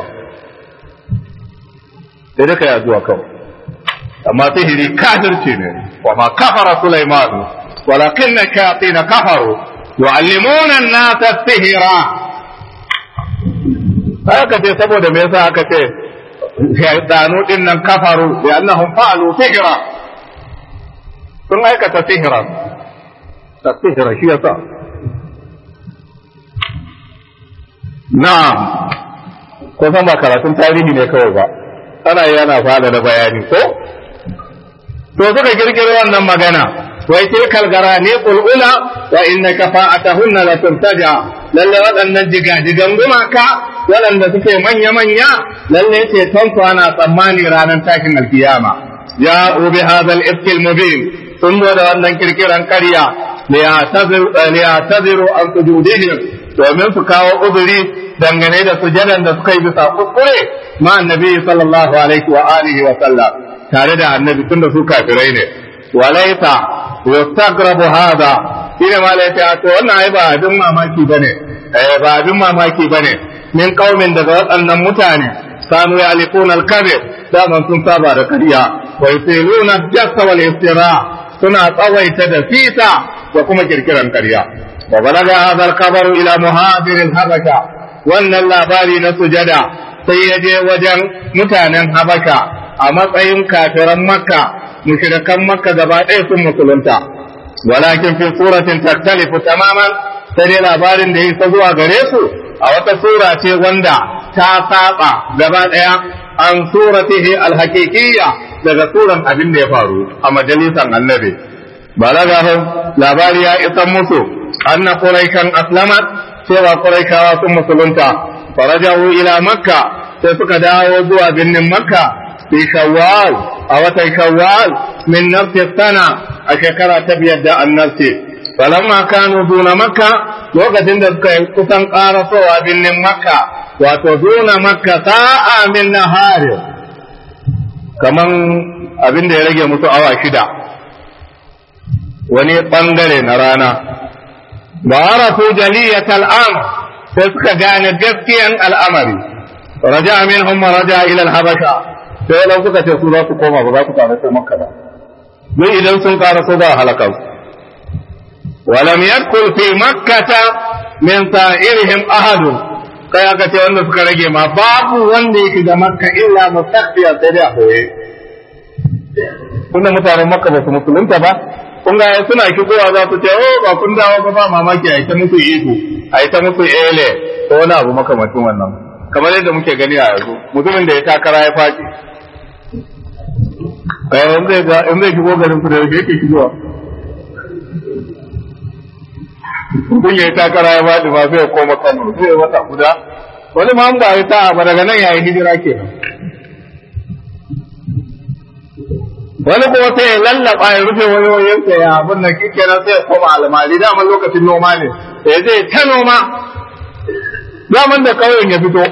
A: sai dai ka yazuwa kawai amma sihiri kafirci ne wa ma kafara Sulaiman walakinna shayatin kafaru yu'allimuna an-nasa sihira haka ce saboda me yasa aka ce shaydanu din nan kafaru bi annahum fa'alu sihira sun aikata sihira ta sihira shi yasa na'am ko san ba karatun tarihi ne kawai ba ana yana fada da bayani ko to suka kirkiro wannan magana wai tilkal garani qul ula wa innaka fa'atahunna la turtaja lalle waɗannan jigajigan gumaka waɗanda suke manya-manya lalle ce tonsu ana tsammani ranar tashin alkiyama ya ubi hadal ifkil mubin sun zo da wannan kirkiran karya liyataziru an sujudihim domin su kawo uzuri dangane da sujadan da suka yi bisa kuskure ma annabi sallallahu alaihi wa alihi wa sallam tare da annabi tunda su kafirai ne walaita yastagrabu hada shine ma laita to wannan ai ba abin mamaki bane eh ba abin mamaki bane min qaumin daga waɗannan mutane kanu yalikuna al-kadhib daman sun saba da kariya wa yusiluna jassa wal iftira suna tsawaita da fita da kuma kirkiran kariya wa balaga hadha al-khabaru ila muhajir al-habasha wannan labari na sujada sai ya je wajen mutanen habasha a matsayin kafiran makka mushrikan makka gaba ɗaya sun musulunta walakin fi suratin taktalifu tamaman sai dai labarin da ya isa zuwa gare su a wata sura ce wanda ta saba gaba ɗaya an suratihi alhaqiqiyya daga suran abin da ya faru a majalisan annabi balagahum labari ya isa musu anna quraishan aslamat cewa quraishawa sun musulunta farajahu ila makka sai suka dawo zuwa birnin makka fi shawwal a watan shawwal min nafsi sana a shekara ta biyar da annabci falamma kanu duna makka lokacin da suka yi kusan karasowa birnin makka wato duna makka sa'a min nahari kaman abin da ya rage musu awa shida wani bangare na rana ba arafu jaliyat al'am sai suka gane gaskiyan al'amari raja minhum raja ila al-habasha sai lau suka ce su za su koma ba za su karaso makka ba don idan sun karaso ba halaka ولم يدخل في مكة من سائرهم أحد kai aka ce wanda suka rage ma babu wanda yake da makka illa mustakhfiya sai dai a boye kunna mutanen makka ba su musulunta ba kun ga suna shigowa za su ce oh ba kun dawo ba ba mamaki a ita musu iko a ita musu ele ko wani abu makamacin wannan kamar yadda muke gani a yanzu mutumin da ya takara ya faɗi in zai shigo garin ku da yake shigowa mutum ya yi takara ya faɗi ba sai ya koma kano sai ya wata guda wani ma ba ya ta ba daga nan yayi hijira ke wani kuma sai ya lallaba ya rufe wani wayansa ya abin nan kike nan sai ya koma almali dama lokacin noma ne sai zai ta noma daman da kauyen ya fito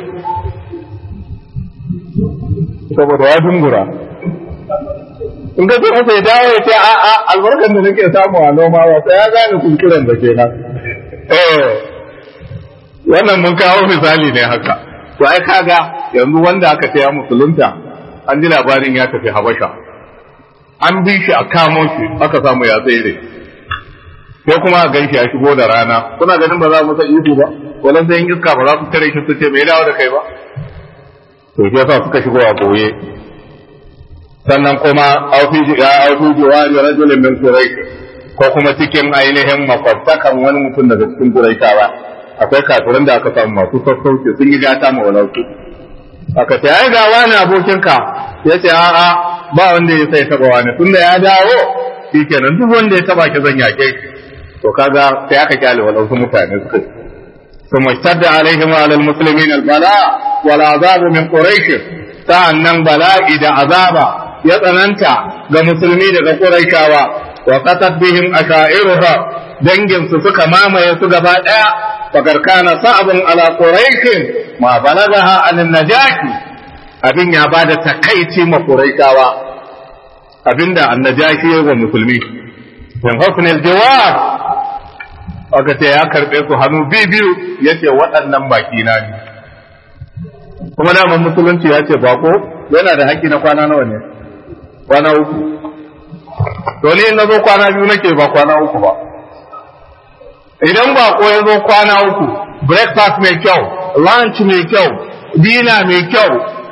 A: saboda ya dungura in ka ce masa ya dawo ya ce a a albarkar da nake samu a noma ba sai ya gane kunkuren da ke nan eh wannan mun kawo misali ne haka to ai kaga yanzu wanda aka taya musulunta an ji labarin ya tafi habasha an bi shi a kamo shi aka samu ya tsere sai kuma a gan shi ya shigo da rana kuna ganin ba za mu san ihu ba wannan sai iska ba za su tare shi su ce me dawo da kai ba to shi yasa suka shigo a boye sannan kuma aufi jiwari rajulin min quraish ko kuma cikin ainihin makwabtakan wani mutum daga cikin quraishawa akwai kafirin da aka samu masu sassauci sun yi gata ma walansu aka ce ai ga wani abokinka ya ce a'a ba wanda ya sai taba wani tunda ya dawo shikenan duk wanda ya taba ki zan yake to kaga sai aka kyale walansu mutane suka ثم اشتد عليهم وعلى المسلمين البلاء والعذاب من قريش sa'annan bala'i da azaba ya tsananta ga musulmi daga Qurayshawa wa qatat bihim ashairuha dangin su suka mamaye su gaba daya fakar kana sa'abun ala quraish ma balagaha an najaki abin ya bada takaici ma Qurayshawa abinda annajashi ya wa musulmi min husn aljawab aka ce ya karbe su hannu biyu yace waɗannan baki na ne kuma daman musulunci ya ce bako yana da haƙƙi na kwana nawa ne kwana uku to ni na zo kwana biyu nake ba kwana uku ba idan bako ya zo kwana uku breakfast mai kyau lunch mai kyau dina mai kyau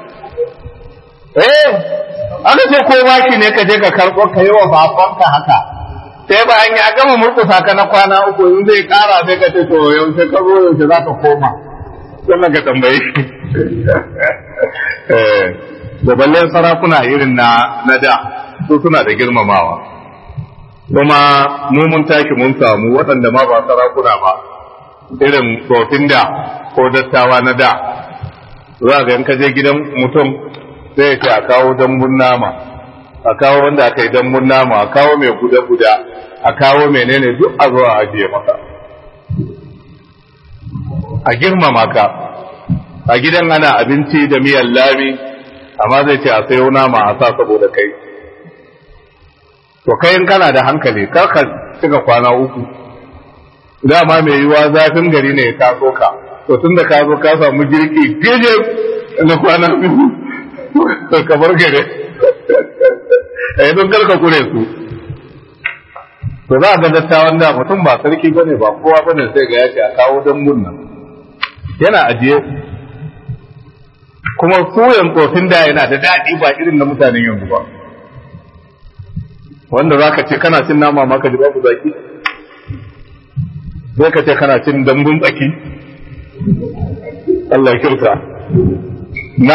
A: eh aka ce ko baki ne ka je ka karɓo ka yi wa bakonka haka sai bayan ya gama murkusa ka na kwana uku in zai ƙara sai ka ce to yaushe ka zo yaushe za ka koma sannan ka tambaye shi da ballen sarakuna irin na na da su suna da girmamawa kuma mu mun tashi mun samu waɗanda ma ba sarakuna ba irin tsofin da ko dattawa na da za ga in ka je gidan mutum sai ya ce a kawo dambun nama a kawo wanda aka yi dambun nama a kawo mai guda-guda a kawo menene duk a zo a ajiye maka a girmama ka a gidan ana abinci da miyan lami amma zai ce a sayo nama a sa saboda kai to kai in kana da hankali kar ka cika kwana uku dama mai yiwa zafin gari ne ya taso ka to tun da ka zo ka samu girki gaje na kwana biyu ka bar gare eh don kar ka kure su to za a ga dattawan da mutum ba sarki bane ba kowa bane sai ga yace a kawo dambun nan yana ajiye kuma suyan tsofin da yana da daɗi ba irin na mutanen yanzu ba wanda za ka ce kana cin nama ma ka ji babu zaki sai ka ce kana cin dambun tsaki Allah kyauta na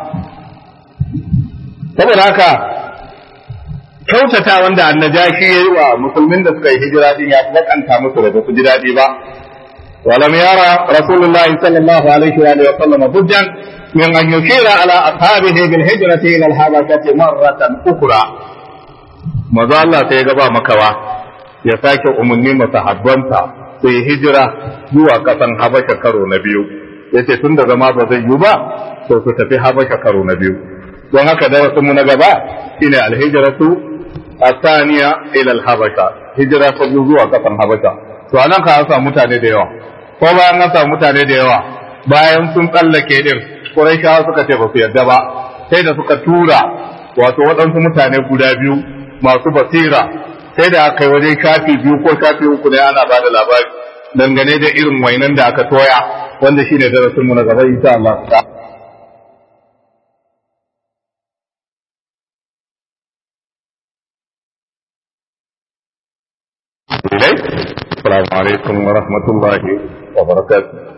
A: saboda haka kyautata wanda annajashi ya yi wa musulmin da suka yi hijira din ya lakanta musu da su ji daɗi ba ولم يرى رسول الله صلى الله عليه وآله وسلم بدا من أن يشير على أصحابه بالهجرة إلى الحبشة مرة أخرى maza Allah sai ya gaba makawa ya sake umarni masahabbansa sai hijira zuwa kasan Habasha karo na biyu yace tun da zama ba zai yi ba to su tafi Habasha karo na biyu don haka darasin mu na gaba shine alhijratu asaniya ila alhabasha hijira ta biyu zuwa kasan Habasha to anan ka an samu mutane da yawa ko bayan an samu mutane da yawa bayan sun tsallake din Qurayshawa suka ce ba su yarda ba sai da suka tura wato waɗansu mutane guda biyu masu basira sai da aka yi wajen shafi biyu ko shafi uku ne ana ba da labari dangane da irin wainan da aka toya wanda shine darasin mu na gaba insha Allah Assalamu alaikum wa rahmatullahi wa barakatuh